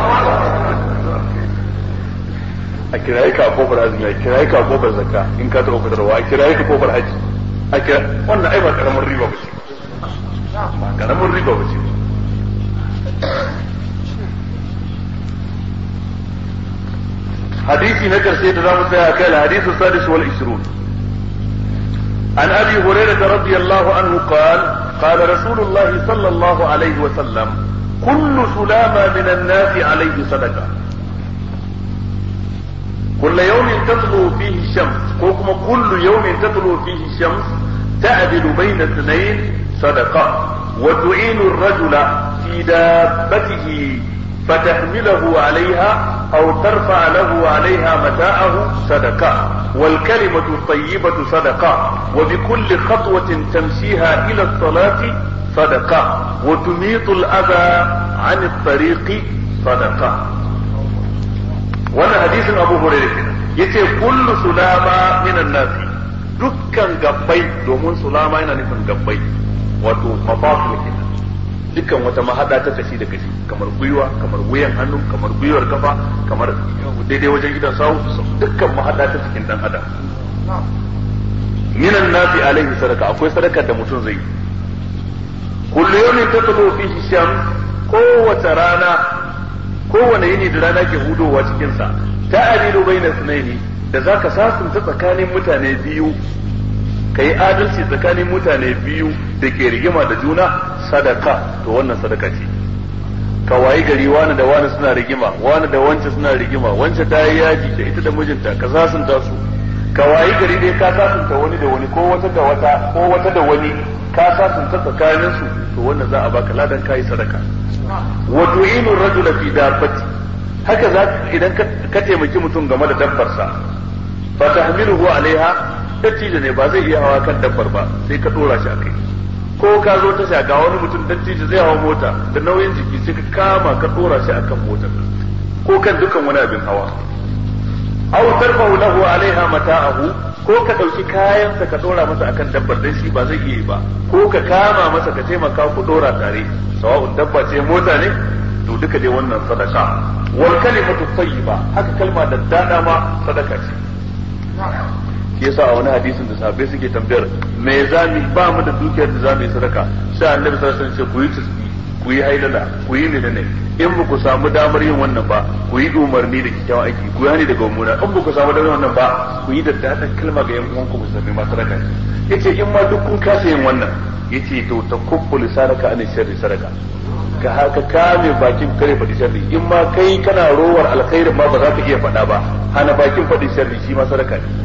a kiraye ka kofar azumi a kiraye ka kofar zakka in ka taɓa fitarwa a kiraye ka kofar haji a kira wannan ai ba karamin riba ba ce ba karamin riba ba ce حديثي نجر سيد رام كان الحديث السادس والعشرون عن ابي هريره رضي الله عنه قال قال رسول الله صلى الله عليه وسلم كل سلامة من الناس عليه صدقه كل يوم تطلع فيه الشمس وكما كل يوم تطلع فيه الشمس ta'dilu bayna ithnayn sadaqa wa tu'inu ar-rajula fi dabbatihi فتحمله عليها أو ترفع له عليها متاعه صدقة والكلمة الطيبة صدقة وبكل خطوة تمشيها إلى الصلاة صدقة وتميط الأذى عن الطريق صدقة وانا حديث أبو هريرة يتي كل سلامة من الناس dukkan gabbai domin sulama yana nufin gabbai wato mafasul kenan dukkan wata mahada ta kashi da kashi kamar gwiwa kamar wuyan hannu kamar gwiwar kafa kamar daidai wajen gidan sawu dukkan mahada ta cikin dan adam minan nafi alaihi sadaka akwai sadakar da mutum zai kullu yawmin tatlu fihi shams kowace rana kowane yini da rana ke hudowa cikin sa ta'adilu baina sunaini da zaka sasunta tsakanin mutane biyu kai adalci tsakanin mutane biyu da ke rigima da juna sadaka to wannan sadaka ce ka wayi gari wani da wani suna rigima wani da wance suna rigima wance ta yi yaji da ita da mijinta ka sasunta su ka wayi gari dai ka sasunta wani da wani ko wata da wata ko wata da wani ka sasunta tsakanin su to wannan za a baka ladan kai sadaka wa tu'inu rajula fi dabbati haka za idan ka taimaki mutum game da dabbarsa fa tahmiluhu alaiha dattijo ne ba zai iya hawa kan dabbar ba sai ka dora shi akai ko ka zo ta ga wani mutum dattijo zai hawa mota da nauyin jiki sai ka kama ka dora shi akan motar ko kan dukan wani abin hawa aw tarfa'u lahu alaiha mata'ahu ko ka dauki kayansa ka dora masa akan dabbar dan shi ba zai iya ba ko ka kama masa ka taimaka ku dora tare sawa'un dabba ce mota ne to duka dai wannan sadaka wal kalimatu tayyiba haka kalma da dada ma sadaka ce shi yasa a wani hadisin da sahabbai suke tambayar me zami ba mu da dukiyar da zamu yi sadaka sai annabi sallallahu alaihi wasallam ce ku yi tasbih ku yi haidala ku yi menene in ba ku samu damar yin wannan ba ku yi umarni da kyakkyawan aiki ku yi hani daga mummuna in ba ku samu damar wannan ba ku yi da dadan kalma ga yan uwanku musulmi ma sadaka yace in ma duk kun kasa yin wannan yace to ta kubbu lisanaka an sharri sadaka ka haka kame bakin kare faɗi sharri in ma kai kana rowar alkhairin ma ba za ka iya faɗa ba hana bakin faɗi sharri shi ma sadaka ne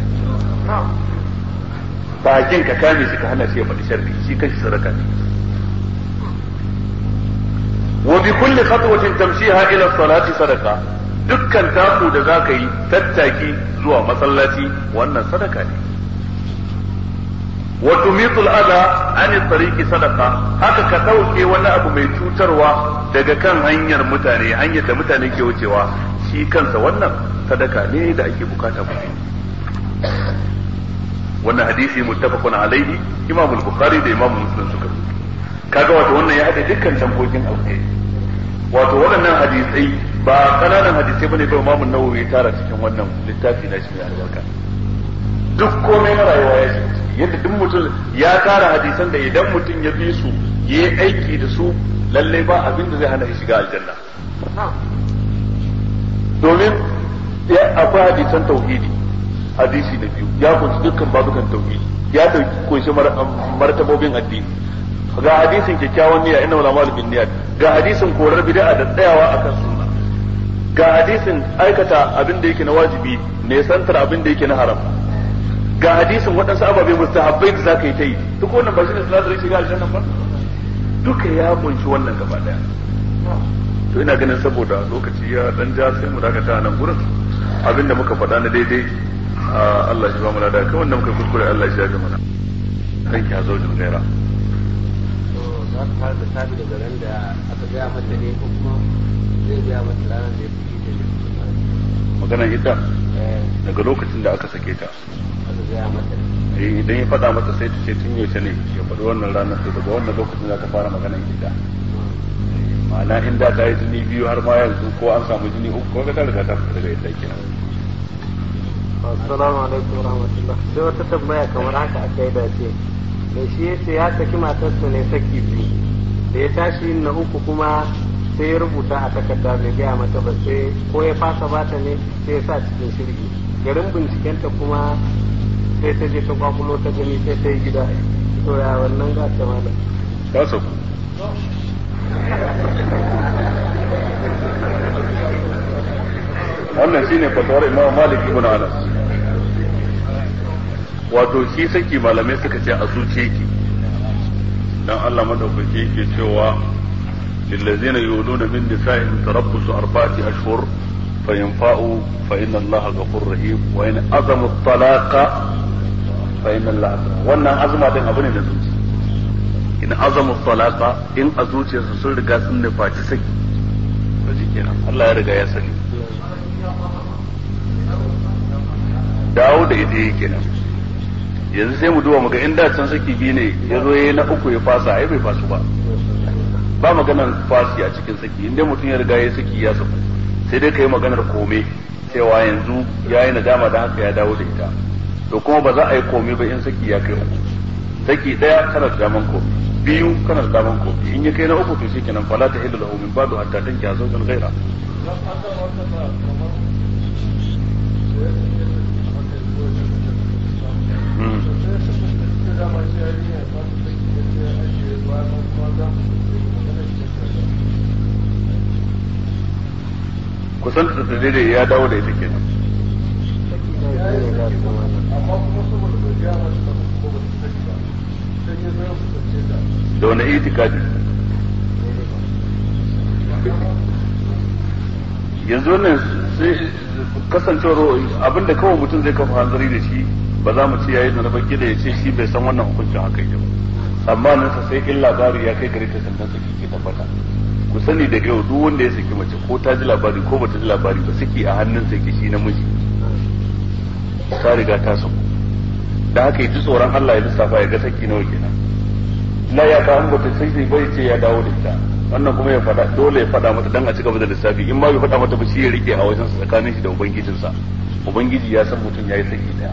bakin ka kame shi ka hana shi ya faɗi sharri shi kanshi sadaka ne wa bi kulli khatwatin tamshiha ila salati sadaqa dukkan taku da zaka yi tattaki zuwa masallaci wannan sadaka ne wa tumitul adha an tariqi sadaqa haka ka dauke wani abu mai cutarwa daga kan hanyar mutane hanyar da mutane ke wucewa shi kansa wannan sadaka ne da ake bukata mutum wannan hadisi muttafaqun alaihi imam al-bukhari da imam muslim suka kaga wato wannan ya hada dukkan tankokin alkhairi wato waɗannan hadisai ba kananan hadisai bane ba imam an-nawawi tara cikin wannan littafi na shi mai albarka duk komai na rayuwa ya shi yadda duk mutum ya tara hadisan da idan mutum ya bi su yayi aiki da su lalle ba abin da zai hana shi shiga aljanna domin akwai hadisan tauhidi hadisi na biyu ya kunshi dukkan babukan tauhidi ya dauki kunshi martabobin addini ga hadisin kyakkyawan niyya inna wala malu bin niyyat ga hadisin korar bid'a da tsayawa akan sunna ga hadisin aikata abin da yake na wajibi ne santar abin da yake na haram ga hadisin waɗansu ababe mustahabbai da zaka yi ta yi duk wannan ba shi ne sinadarin shiga aljanna ba duka ya kunshi wannan gaba daya to ina ganin saboda lokaci ya dan ja sai mu dakata nan gurin abinda muka faɗa na daidai Allah shi ba mu lada kai wanda muka kuskure Allah shi ya ga mana kan ki hazo jin gaira za ka fara da sabi daga ran da aka gaya mata ne ko kuma zai gaya mata ranar da ya fi ita ne magana ita daga lokacin da aka sake ta aka gaya mata eh idan ya faɗa mata sai ta ce tun yaushe ne ya faɗi wannan ranar to daga wannan lokacin za ta fara magana ita ma'ana inda ta yi jini biyu har ma yanzu ko an samu jini uku ko ga ta riga ta fita daga yadda kenan assalamu alaikum warahmatullah sai wata tambaya kamar haka aka yi dace da shi ya ce ya saki matarsa ne saki biyu da ya tashi yin na uku kuma sai ya rubuta a takarda bai gaya mata ba sai ko ya fasa bata ne sai ya sa cikin shirgi garin bincikenta kuma sai ta je ta kwakulo ta gani sai ta yi gida to ya wannan gata malam ta saku wannan shine fatawar Imam Malik ibn Anas wato shi saki malamai suka ce a zuciya yake dan Allah madaukaki yake cewa lillazina yuluna min nisa'ihim tarabbusu arba'ati ashhur fa yanfa'u fa inna Allah ghafurur rahim wa in azamu talaqa fa inna Allah wannan azuma din abu ne da zuci in azamu talaqa in a zuciyarsu sun riga sun nufaci saki to kenan Allah ya riga ya sani dawo da ita yake nan yanzu sai mu duba muga in da can saki biyu ne ya zo ya na uku ya fasa ai bai fasu ba ba maganar fasi a cikin saki inda mutum ya riga ya saki ya saku sai dai ka yi maganar kome cewa yanzu ya yi nadama da haka ya dawo da ita to kuma ba za a yi kome ba in saki ya kai uku saki daya kana da daman kome biyu kana da daman kome in ya kai na uku to shi kenan fala ta hillu lahu min ba'du hatta tanki azwajan ghaira kusan da daidai ya dawo da ita kenan da wani itikadi yanzu wannan sai kasancewar abinda kawai mutum zai kafa hanzari da shi ba za mu ce yayi da na baki da ya ce shi bai san wannan hukuncin haka yake ba amma nan sa sai in labari ya kai gare ta sannan saki ke tabbata ku sani daga yau duk wanda ya saki mace ko ta ji labari ko bata ji labari ba saki a hannun sa yake shi namiji ta riga ta saku da haka yi tsoron Allah ya lissafa ya ga saki nawa kenan la ya ka an bata sai sai bai ce ya dawo da ita wannan kuma ya fada dole ya fada mata dan a ci gaba da lissafi in ma bai fada mata ba shi ya rike a wajen sa tsakanin shi da ubangijinsa ubangiji ya san mutum yayi saki daya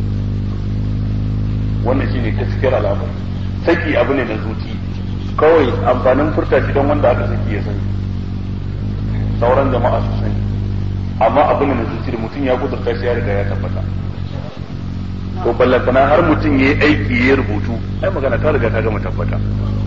wannan shine gaskiyar al'amari saki abu ne na zuci kawai amfanin furta shi don wanda aka saki ya sani sauran jama'a su sani amma abu ne na zuci da mutum ya kudurta shi ya riga ya tabbata to ballantana har mutum ya yi aiki ya rubutu ai magana ta riga ta gama tabbata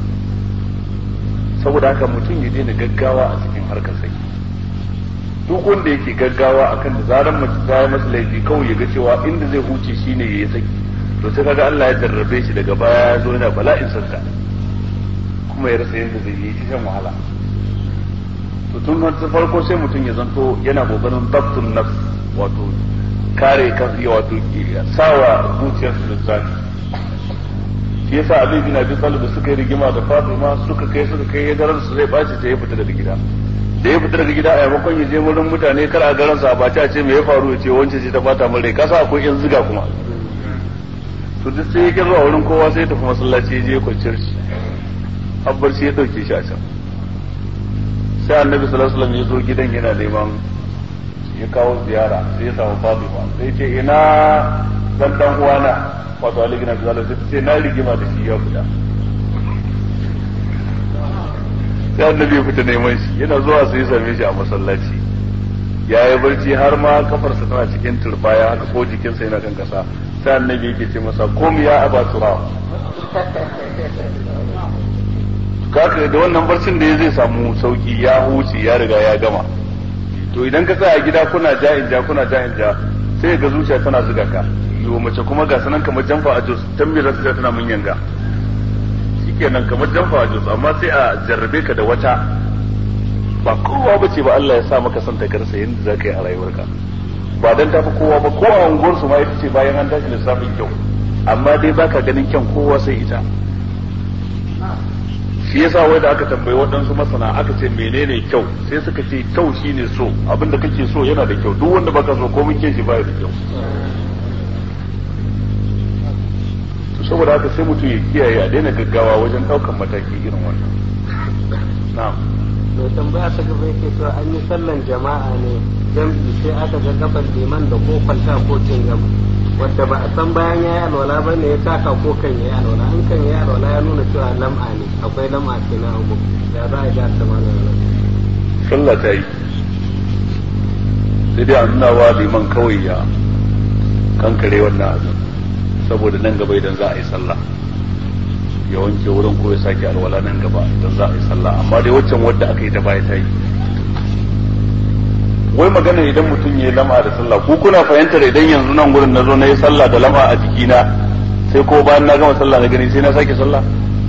saboda haka mutum ya daina gaggawa a cikin harkar saki duk wanda yake gaggawa akan da zaran mace ta yi masa laifi kawai ya ga cewa inda zai huce shine ya yi saki to sai kaga Allah ya jarrabe shi daga baya ya zo yana bala'in santa kuma ya rasa yadda zai yi shan wahala to tun ta farko sai mutum ya zanto yana kokarin dabtun nafs wato kare kansa wato sawa zuciyarsa da zafi shi yasa Ali bin Abi Talib suka yi rigima da Fatima suka kai suka kai ya garan su zai baci sai ya fita daga gida da ya fita daga gida a yamakon ya je wurin mutane kar a garan sa ba ta ce me ya faru ya ce wance ce ta fata min rai kasa akwai yan ziga kuma to duk sai ya kirwa wurin kowa sai ya tafi masallaci ya je kwanciyar shi abbar shi ya dauke shi a can sai annabi sallallahu alaihi wasallam ya zo gidan yana neman ya kawo ziyara sai ya samu Fatima sai ce ina dan dan uwana wato Ali bin Abi Talib sai ce na rigima da shi ya fita sai annabi ya fita neman shi yana zuwa sai ya same shi a masallaci ya yi barci har ma kafarsa tana cikin turbaya haka ko jikinsa yana kan kasa sai annabi yake ce masa kom ya aba tura kaka da wannan barcin da ya zai samu sauki ya huce ya riga ya gama to idan ka tsaya gida kuna ja'in ja kuna ja'in ja sai ga zuciya tana zuga ka yo mace kuma ga sanan kamar jamfa a jos tambira ta tana mun yanga shikenan kamar jamfa a jos amma sai a jarrabe ka da wata ba kowa bace ba Allah ya sa maka son ta karsa yanda zaka yi a rayuwarka ba dan tafi kowa ba ko a unguwar su ma ita ce bayan an tashi lissafin kyau amma dai baka ganin kyan kowa sai ita shi yasa wai da aka tambayi waɗansu masana aka ce menene kyau sai suka ce kyau shine so abinda kake so yana da kyau duk wanda baka so ko mun shi baya da kyau to saboda haka sai mutum ya kiyaye a daina gaggawa wajen ɗaukan mataki irin wannan na'am mai tambaya ta gaba yake cewa an yi sallan jama'a ne jam'i sai aka ga gaban liman da ko kwalta ko cingam wadda ba a san bayan ya yi alwala ba ne ya taka ko kan ya yi alwala an kan ya yi alwala ya nuna cewa lam'a ne akwai lam'a ke na abu da za a ga ta mana sallah ta yi sai dai a nuna wa liman kawai ya kankare wannan abin saboda nan gaba idan za a yi sallah ya wanke wurin ko ya sake alwala nan gaba idan za a yi sallah amma dai waccan wadda aka yi ta baya ta yi wai magana idan mutum ya yi lama da sallah ko kuna fahimtar idan yanzu nan gurin na zo na yi sallah da lama a jikina sai ko bayan na gama sallah na gani sai na sake sallah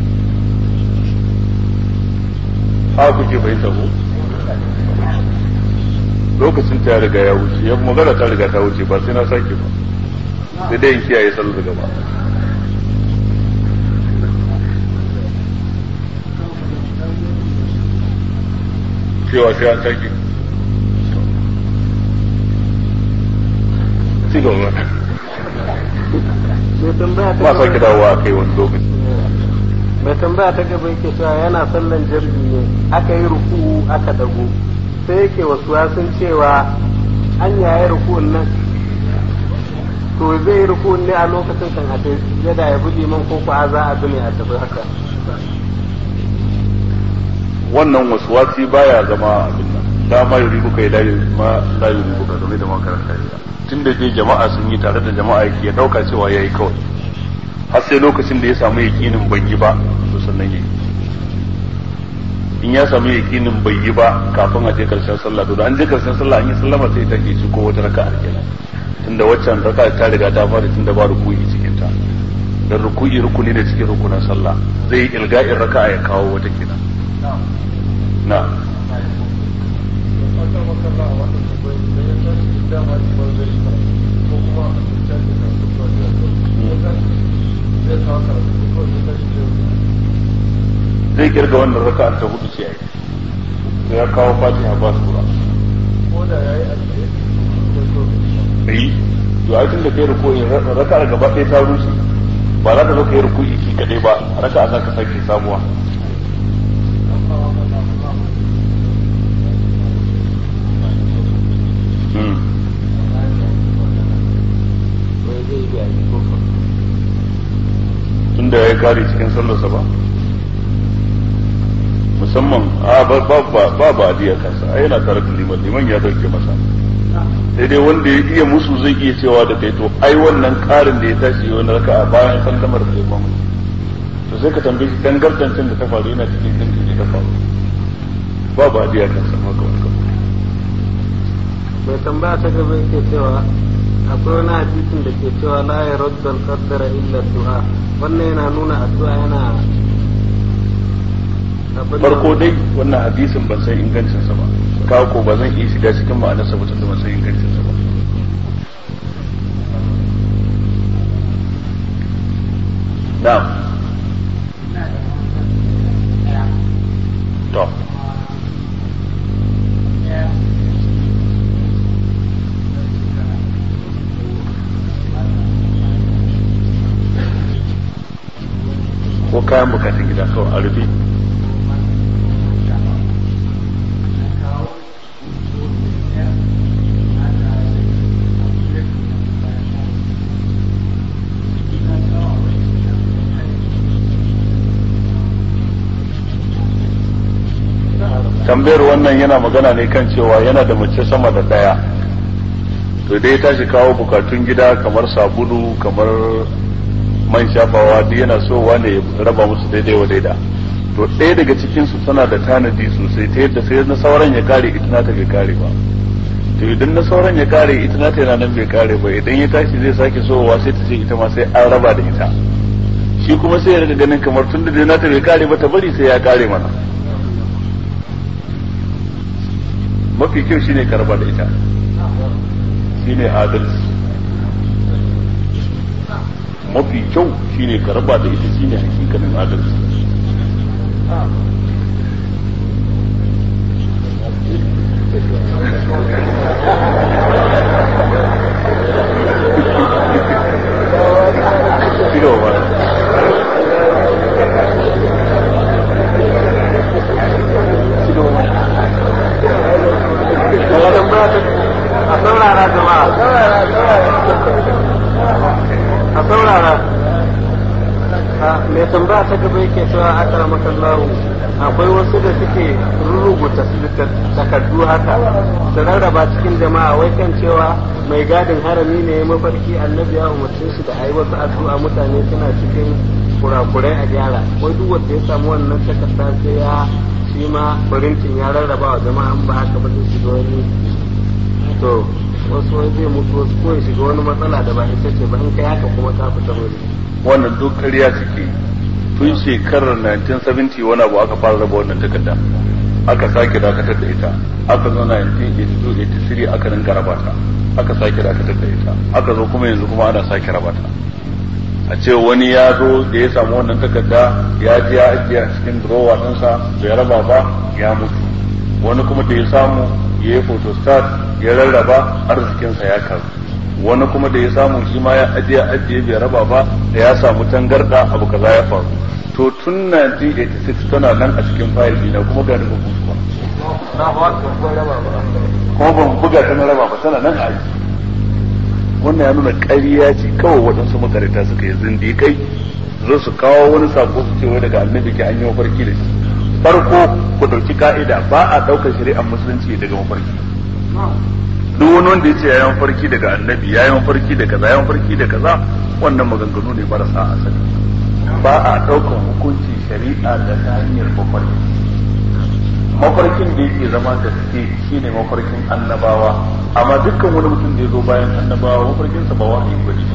haka kuke fahimta ko lokacin ta riga ya wuce ya magana ta riga ta wuce ba sai na sake ba sai dai in kiyaye sallar gaba cewa sai an sake ci gaba mai tambaya ta ba gaba sake dawowa a kai wani lokaci mai tambaya ta gaba yake cewa yana sallan jirgi ne aka yi ruku aka dago sai yake wasu sun cewa an yayi rukun nan to zai yi rukun ne a lokacin kan a yada ya bi liman ko ko a za a bi ne a tafi haka wannan wasuwasi baya zama abin nan da ma yuri buka ila ma la yuri buka game da makaranta ya tunda dai jama'a sun yi tare da jama'a yake ya dauka cewa yayi kawai har sai lokacin da ya samu yakinin bai yi ba to sannan yayi in ya samu yakinin bai yi ba kafin a je karshen sallah to da an je karshen sallah an yi sallama sai ta ke ci ko wata raka'a kenan tunda waccan raka'a ta riga ta fara tunda ba ruku'i cikin ta dan ruku'i rukuni ne cikin rukunan sallah zai yi ilga'in raka'a ya kawo wata kenan na zai kirga wannan raka'ar ta hudu ce ai sai ya kawo fatiha ba su kura yi to ai tun da kai ruku'i raka'ar gaba ɗaya ta rushe ba za ka zo ka yi ruku'i ki kadai ba raka'a za ka sake sabuwa mai zai biya ni ko ko tunda ya yi kare cikin sallarsa ba musamman a ba ba ba ba ba adiya kansa ai yana tare da liman liman ya dauke masa sai dai wanda ya iya musu zai iya cewa da kai to ai wannan karin da ya tashi wani raka a bayan sallamar da liman to sai ka tambaye shi dan gardancin da ta faru yana cikin din da ta faru ba ba adiya kansa ma ga wannan mai tambaya ta gaba yake cewa akwai wani hadisin da ke cewa la ya raddal qaddara illa du'a wannan yana nuna addu'a yana abin da- farko dai wannan hadisin ban san ingancinsa ba kawo ko ba zan iya shiga cikin ma'anarsa ba tunda ban san ingancinsa ba na'am to ko kayan bukatun gida kawai a rufe tambayar wannan yana magana ne kan cewa yana da mace sama da daya to dai ta shi kawo bukatun gida kamar sabulu kamar man shafawa duk yana so wane ya raba musu daidai wa daida to ɗaya daga cikin su tana da tanadi sosai ta yadda sai na sauran ya kare ita nata bai kare ba to idan na sauran ya kare ita nata yana nan bai kare ba idan ya tashi zai sake sowa sai ta ce ita ma sai an raba da ita shi kuma sai ya riga ganin kamar tun da nata bai kare ba ta bari sai ya kare mana mafi kyau shine ka raba da ita shine adalci mafi kyau shine ka raba da ita shine hakikanin adalci Tiro ba. Tiro ba. mai tambaya ta a saurara jama'a a saurara a mai tambaya ta gaba yake cewa aka makallahu akwai wasu da suke rubuta takardu haka su rarraba cikin jama'a wai kan cewa mai gadin harami ne ya mafarki annabi ya umarce shi da ayi wasu addu'a mutane suna cikin kurakurai a gyara wai duk wanda ya samu wannan takarda sai ya shi ma farintin ya rarraba wa jama'a in ba haka ba zai shiga wani to wasu wani zai mutu wasu ko ya shiga wani matsala da ba ita ce ba in kai haka kuma ka fita wani wannan duk ƙarya suke tun shekarar 1970 wani abu aka fara raba wannan takarda aka sake dakatar da ita aka zo 1982 aka rinka raba ta aka sake dakatar da ita aka zo kuma yanzu kuma ana sake raba ta a ce wani ya zo da ya samu wannan takarda ya ji ya ajiye a cikin drawer ɗinsa bai raba ba ya mutu wani kuma da ya samu ya yi photostat ya rarraba arzikinsa ya karu wani kuma da ya samu shi ma ya ajiye ajiye bai raba ba da ya samu tangarda abu kaza ya faru to tun 1986 tana nan a cikin fayil dina kuma ga nufin kuma kuma ban buga ta na raba ba tana nan a aji wannan ya nuna ƙarya ce kawai waɗansu makarita suka yi zindiƙai zo su kawo wani sako su ce wai daga annabi ke an yi mafarki da shi farko ku ɗauki ka'ida ba a ɗaukar shari'ar musulunci daga mafarki duk wani wanda ya ce ya yi mafarki daga annabi ya yi mafarki da kaza ya yi mafarki da kaza wannan maganganu ne marasa asali ba a ɗaukar hukunci shari'a da ta hanyar mafarki mafarkin da yake zama gaske shine mafarkin annabawa amma dukkan wani mutum da ya zo bayan annabawa mafarkinsa ba wahayi ba ne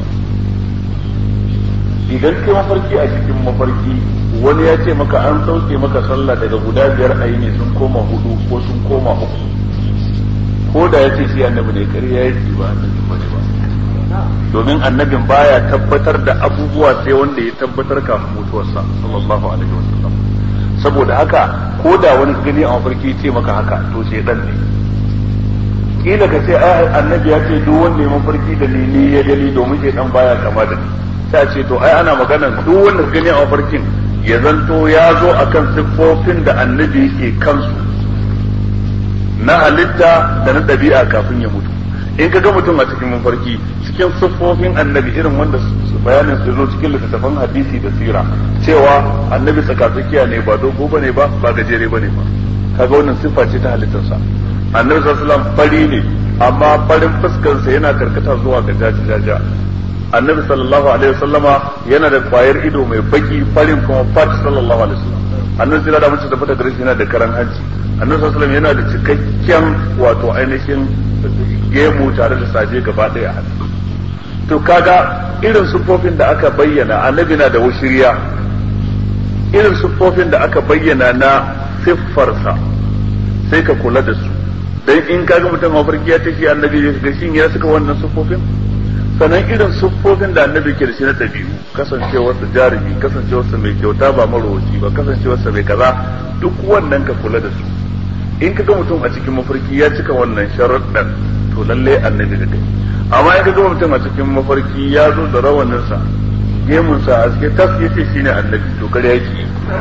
idan kai mafarki a cikin mafarki wani ya ce maka an sauke maka sallah daga guda biyar a ne sun koma hudu ko sun koma uku ko da ya ce shi annabi ne ƙarya ya ce ba annabi ba ne ba domin annabin baya tabbatar da abubuwa sai wanda ya tabbatar kafin mutuwarsa sallallahu alaihi wasallam saboda haka ko da wani gani a mafarki ce maka haka to sai dan ne kila ka ce ai annabi ya ce duk wanda ya mafarki da ni ni ya gani domin sai dan baya kama da ni ta ce to ai ana magana duk wanda gani a mafarkin ya zanto ya zo akan siffofin da annabi yake kansu na halitta da na ɗabi'a kafin ya mutu in ka ga mutum a cikin mafarki cikin siffofin annabi irin wanda bayanin su zo cikin littattafan hadisi da sira cewa annabi tsakatsakiya ne ba dogo bane ba ba gajere bane ba kaga wannan siffa ce ta halittarsa annabi sallallahu alaihi wasallam fari ne amma farin fuskarsa yana karkata zuwa ga jajaja annabi sallallahu alaihi wasallama yana da kwayar ido mai baki farin kuma fat sallallahu alaihi wasallam annabi sai da mutum da fata gare yana da karan hanci annabi sallallahu alaihi yana da cikakken wato ainihin gemu tare da saje gaba daya a to kaga irin siffofin da aka bayyana annabi na da wushiriya irin siffofin da aka bayyana na siffarsa sai ka kula da su dan in kaga mutum mafarki ya tashi annabi ya ga shin ya suka wannan siffofin sannan irin siffofin da annabi ke da shi na ɗabi'u kasancewarsa jarumi kasancewarsa mai kyauta ba marowaci ba kasancewarsa mai kaza duk wannan ka kula da su in ka ga mutum a cikin mafarki ya cika wannan sharuɗan to lalle annabi da kai amma in ka ga mutum a cikin mafarki ya zo da rawaninsa gemunsa a cikin tas ya ce shine annabi to kare yake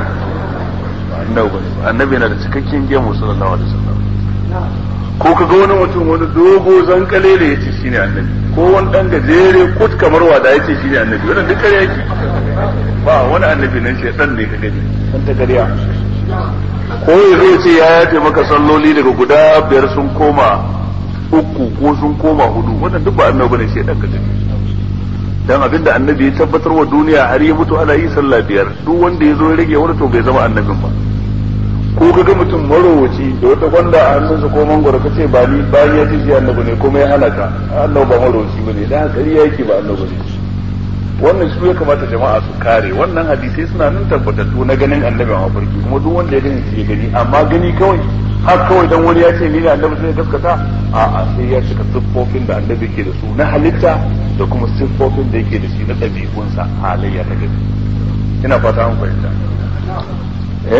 annabi yana da cikakken gemu sallallahu alaihi wasallam ko ka ga wani mutum wani dogo zankale da ya ce shine annabi ko wani dan gajere kut kamar wada ya ce shine annabi wannan duk kare yake ba wani annabi nan shi dan ne ka gani san ta gariya ko ya zo ce ya yafe maka salloli daga guda biyar sun koma uku ko sun koma hudu wannan duk ba annabi bane shi dan ka gani dan abinda annabi ya tabbatar wa duniya har ya mutu ana yi sallah biyar duk wanda ya zo ya rage wani to bai zama annabin ba ko kaga mutum marowaci da wata gwanda a hannunsa ko mangwaro kace ba ni bayan ya ce shi annabi ne kuma ya halaka annabi ba marowaci bane dan ƙarya yake ba annabi ne wannan su ya kamata jama'a su kare wannan hadisai suna nan tabbatattu na ganin annabi a mafarki kuma duk wanda ya gani shi ya gani amma gani kawai har kawai dan wani ya ce ni ne annabi sai ya gaskata a'a sai ya cika siffofin da annabi ke da su na halitta da kuma siffofin da yake da shi na ɗabi'unsa halayya ta gani ina fata an fahimta eh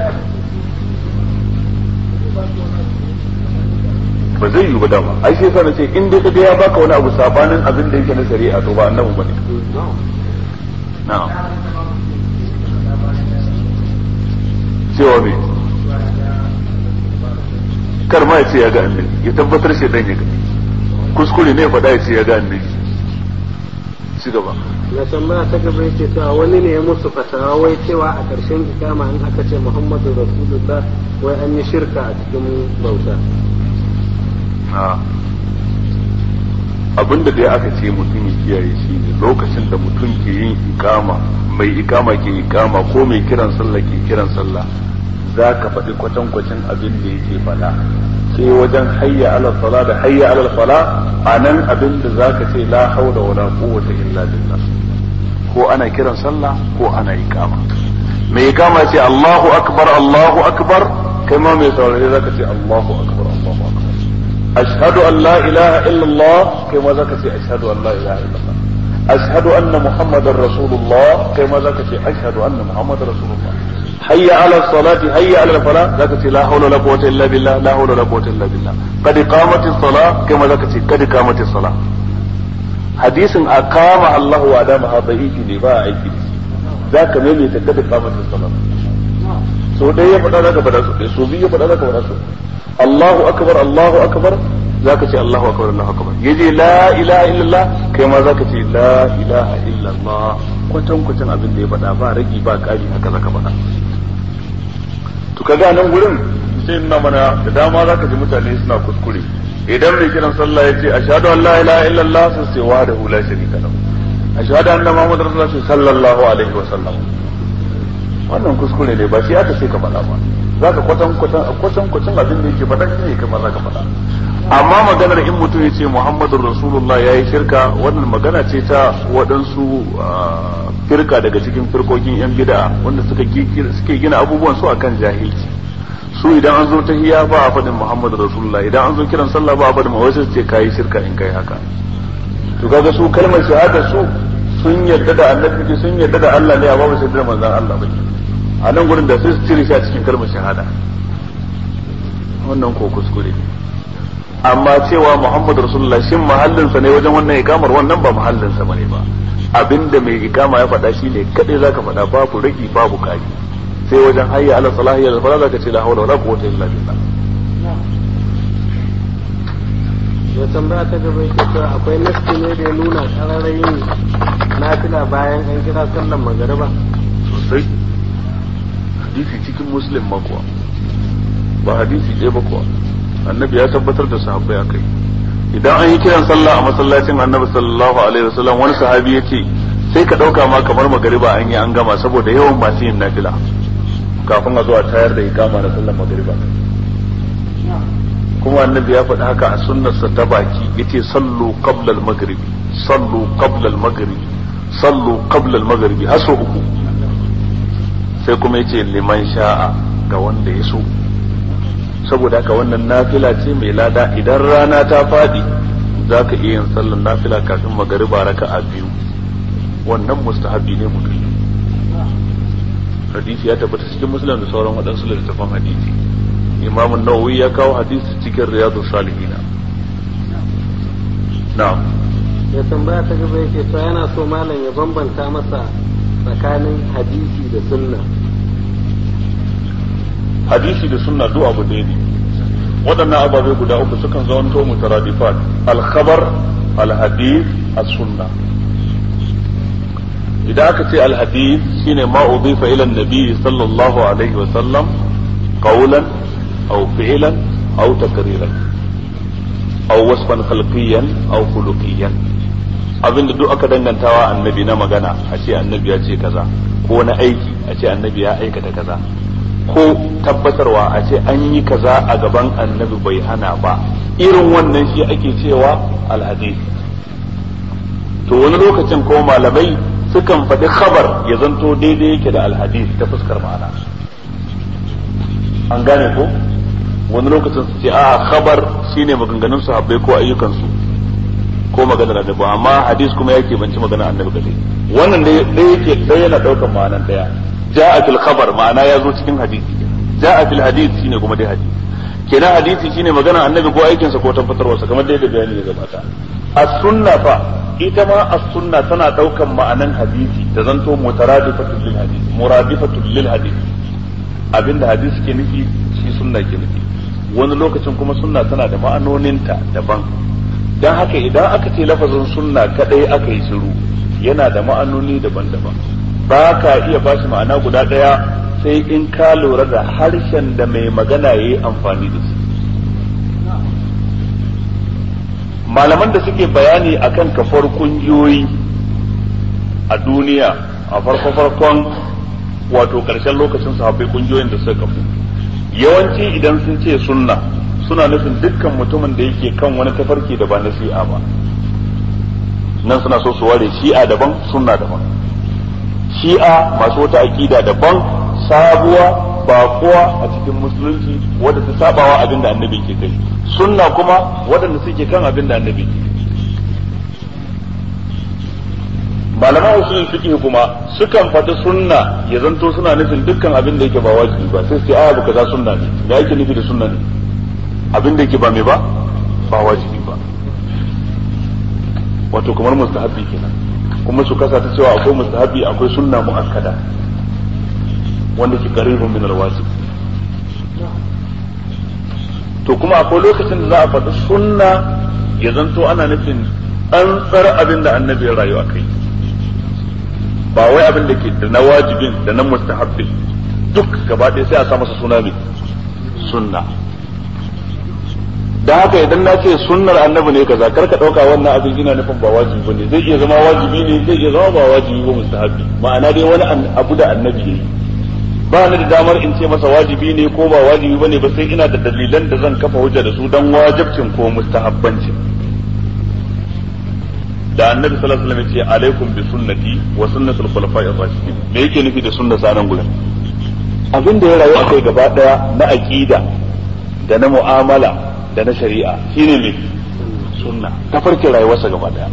ba zai yi ba dama ai sai sa ce in dai kaga ya baka wani abu sabanin abin da yake na shari'a to ba annabi bane na'am cewa me kar ma ya ce ya ga annabi ya tabbatar shi dan ya ga kuskure ne ya faɗa ya ce ya ga annabi ci gaba na tambaya ta gaba yake cewa wani ne ya musu fatawa wai cewa a ƙarshen ikama in aka ce muhammadu rasulullah wai an yi shirka a cikin bauta abin da dai aka ce mutum ya kiyaye shi ne lokacin da mutum ke yin ikama mai ikama ke ikama ko mai kiran sallah ke kiran sallah za ka faɗi kwatankwacin abin da yake faɗa sai wajen hayya ala sala da hayya ala fala a nan abin da za ka ce la haula wala quwwata illa billah ko ana kiran sallah ko ana iqama mai iqama ce Allahu akbar Allahu akbar kai ma mai saurare za ka ce Allahu akbar Allahu akbar ashhadu an la ilaha illa Allah kai ma za ka ce ashhadu an la ilaha illa Allah ashhadu anna muhammadar rasulullah kai ma za ka ce ashhadu anna muhammadar rasulullah hayya ala salati hayya ala fala zaka ce la hawla wala quwwata illa billah la hawla wala quwwata illa billah qad qamatis salah kama zaka ce qad qamatis salah hadisin aqama Allah wa adama ha da'ifi ne ba aiki zaka mai ta qad qamatis salah so dai ya faɗa zaka faɗa so dai so biyu ya faɗa zaka faɗa so Allahu akbar Allahu akbar zaka ce Allahu akbar Allahu akbar yaje la ilaha illallah kai ma zaka ce la ilaha illallah kwatan kwatan abin da ya faɗa ba ragi ba ƙari haka zaka faɗa to kaga nan gurin sai nuna mana da dama zaka ji mutane suna kuskure idan mai kiran sallah ya ce ashhadu an la ilaha illallah sun ce wa da la sharika lahu ashhadu anna muhammadar rasulullah sallallahu alaihi wa sallam wannan kuskure ne ba shi aka ce ka faɗa ba zaka kwatan kwatan kwatan kwatan abin da yake faɗa shi ne kamar zaka faɗa amma maganar in mutum ya ce muhammadun rasulullah ya yi shirka wannan magana ce ta waɗansu firka daga cikin firkokin yan bid'a wanda suka suke gina abubuwan su akan jahilci su idan an zo ta hiya ba a faɗin muhammadun rasulullah idan an zo kiran sallah ba a faɗin ma wasu ce kayi shirka in kai haka to kaga su kalmar shahada su sun yarda da annabi sun yarda da Allah ne amma ba su yarda da manzon Allah ba a nan gurin da sai su cire shi a cikin kalmar shahada wannan ko kuskure ne amma cewa Muhammad Rasulullah shin mahallinsa ne wajen wannan ikamar wannan ba mahallinsa bane ba abinda mai ikama ya faɗa shi ne kadai zaka faɗa babu ragi babu kari sai wajen hayya ala salahi ya fara zaka ce la hawla wala quwwata illa billah ya tambaya ta gaba yake cewa akwai nasti ne da ya nuna kararrayin nafila bayan an kira sallan magariba sosai hadisi cikin muslim ma kuwa ba hadisi ɗaya ba kuwa annabi ya tabbatar da sahabbai a kai idan an yi kiran sallah a masallacin annabi sallallahu alaihi wasallam wani sahabi ya ce sai ka ɗauka ma kamar magariba an yi an gama saboda yawan masu yin nafila kafin a zo a tayar da ikama na sallar magariba kuma annabi ya faɗi haka a sunnarsa ta baki yace sallu qabla al-maghribi sallu qabla al-maghribi sallu qabla al-maghribi har sau uku sai kuma yace liman sha'a ga wanda ya so saboda haka wannan nafila ce mai lada idan rana ta fadi za ka iya yin sallar nafila kafin magariba raka a biyu wannan mustahabi ne mutum hadisi ya tabbata cikin musulun da sauran waɗansu littattafan hadisi imam nawawi ya kawo hadisi cikin riyadu salihina na'am ya tambaya ta gaba yake cewa yana so malam ya bambanta masa tsakanin hadisi da sunna hadisi da sunna duk abu ɗaya ne waɗannan ababai guda uku sukan zamanto mutaradifat al-khabar al-hadith as-sunna idan aka ce al-hadith shine ma udifa ila an-nabi sallallahu alaihi wa sallam qawlan aw fi'lan aw takriran aw wasfan khalqiyan aw khuluqiyan abinda duk aka dangantawa annabi na magana a ce annabi ya ce kaza ko na aiki a ce annabi ya aikata kaza ko tabbatarwa a ce an yi kaza a gaban annabi bai hana ba irin wannan shi ake cewa alhadis to wani lokacin ko malamai sukan faɗi khabar ya zanto daidai yake da alhadis ta fuskar ma'ana an gane ko wani lokacin su ce a khabar shine maganganun sahabbai ko ayyukansu ko maganar annabi amma hadis kuma yake banci maganar annabi kadai wannan da yake ɗaya yana ɗaukar ma'anan ɗaya ja'a fil khabar ma'ana ya zo cikin hadisi ja'a fil hadith shine kuma dai hadisi kenan hadisi shine magana annabi ko aikinsa ko tabbatarwarsa kamar dai da bayani ya gabata as-sunna fa ita ma as-sunna tana daukan ma'anan hadisi da zanto mutaradifatul lil hadisi muradifatul lil hadisi abinda hadisi ke nufi shi sunna ke nufi wani lokacin kuma sunna tana da ma'anoninta daban dan haka idan aka ce lafazin sunna kadai aka yi shiru yana da ma'anoni daban-daban ba ka iya bashi ma'ana guda ɗaya sai in ka lura da harshen da mai magana ya yi amfani da shi malaman da suke bayani akan kafar kungiyoyi a duniya a farko-farkon wato ƙarshen lokacin sahabbai kungiyoyin da suka kafu yawanci idan sun ce sunna suna nufin dukkan mutumin da yake kan wani tafarki da ba na shi'a ba nan suna so su ware shi'a daban sunna daban shi'a masu wata aƙida daban sabuwa baƙuwa a cikin musulunci wadda ta sabawa abin da annabi ke kai sunna kuma waɗanda suke kan abin da annabi ke malaman usulul fiqh kuma sukan faɗi sunna ya zanto suna nufin dukkan abin da yake ba wajibi ba sai sai aya kaza sunna ne me yake nufi da sunna ne abin da yake ba me ba ba wajibi ba wato kamar mustahabbi kenan kuma su kasa ta cewa akwai mustahabbi akwai sunna muakkada wanda ke qaribun min alwajib to kuma akwai lokacin da za a faɗi sunna ya zanto ana nufin an tsara abin da annabi ya rayu a kai ba wai abin da ke da na wajibin da na mustahabbin duk gaba ɗaya sai a sa masa suna mai sunna da haka idan na ce sunnar annabi ne kaza kar ka ɗauka wannan abin ina nufin ba wajibi bane zai iya zama wajibi ne zai iya zama ba wajibi ba mustahabbi ma'ana dai wani abu da annabi yayi ba ni da damar in ce masa wajibi ne ko ba wajibi bane ba sai ina da dalilan da zan kafa hujja da su dan wajibcin ko mustahabbancin da annabi sallallahu alaihi wasallam ya ce alaikum bi sunnati wa sunnatul khulafa'ir rashidin me yake nufi da sunna sanan gurin abin da ya rayu a kai gaba daya na aqida da na mu'amala da na shari'a shine me sunna tafarkin rayuwarsa gaba daya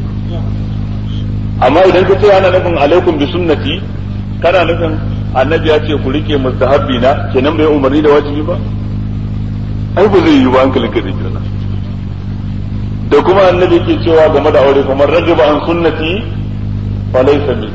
amma idan ka ce ana nufin alaikum bi sunnati kana nufin annabi ya ce ku rike mustahabbi na kenan bai umarni da wajibi ba ai ba zai yi ba hankalin ka da kirna da kuma annabi ke cewa game da aure kamar ragiba an sunnati fa laysa min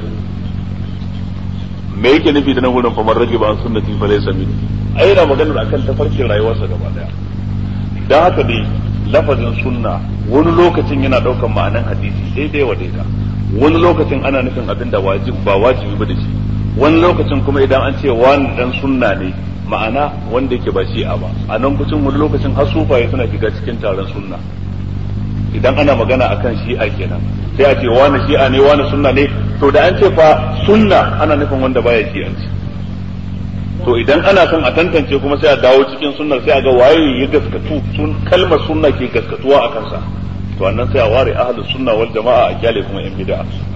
me yake nufi da nan gurin kamar ragiba an sunnati fa laysa min ai yana magana akan tafarkin rayuwarsa gaba daya dan haka dai lafazin sunna wani lokacin yana daukan ma'anan hadisi daidai wa daida wani lokacin ana nufin abin da wajib ba wajibi ba da shi wani lokacin kuma idan an ce wani dan sunna ne ma'ana wanda yake ba shi'a ba a nan kucin wani lokacin har sufaye suna shiga cikin taron sunna idan ana magana akan shi'a kenan sai a ce wani shi'a ne wani sunna ne to da an ce fa sunna ana nufin wanda baya shi'anci to idan ana son a tantance kuma sai a dawo cikin sunnar sai a ga waye ya gaskatu sun kalmar sunna ke gaskatuwa a kansa to annan sai a ware ahlus sunna wal jama'a a kyale kuma yan bid'a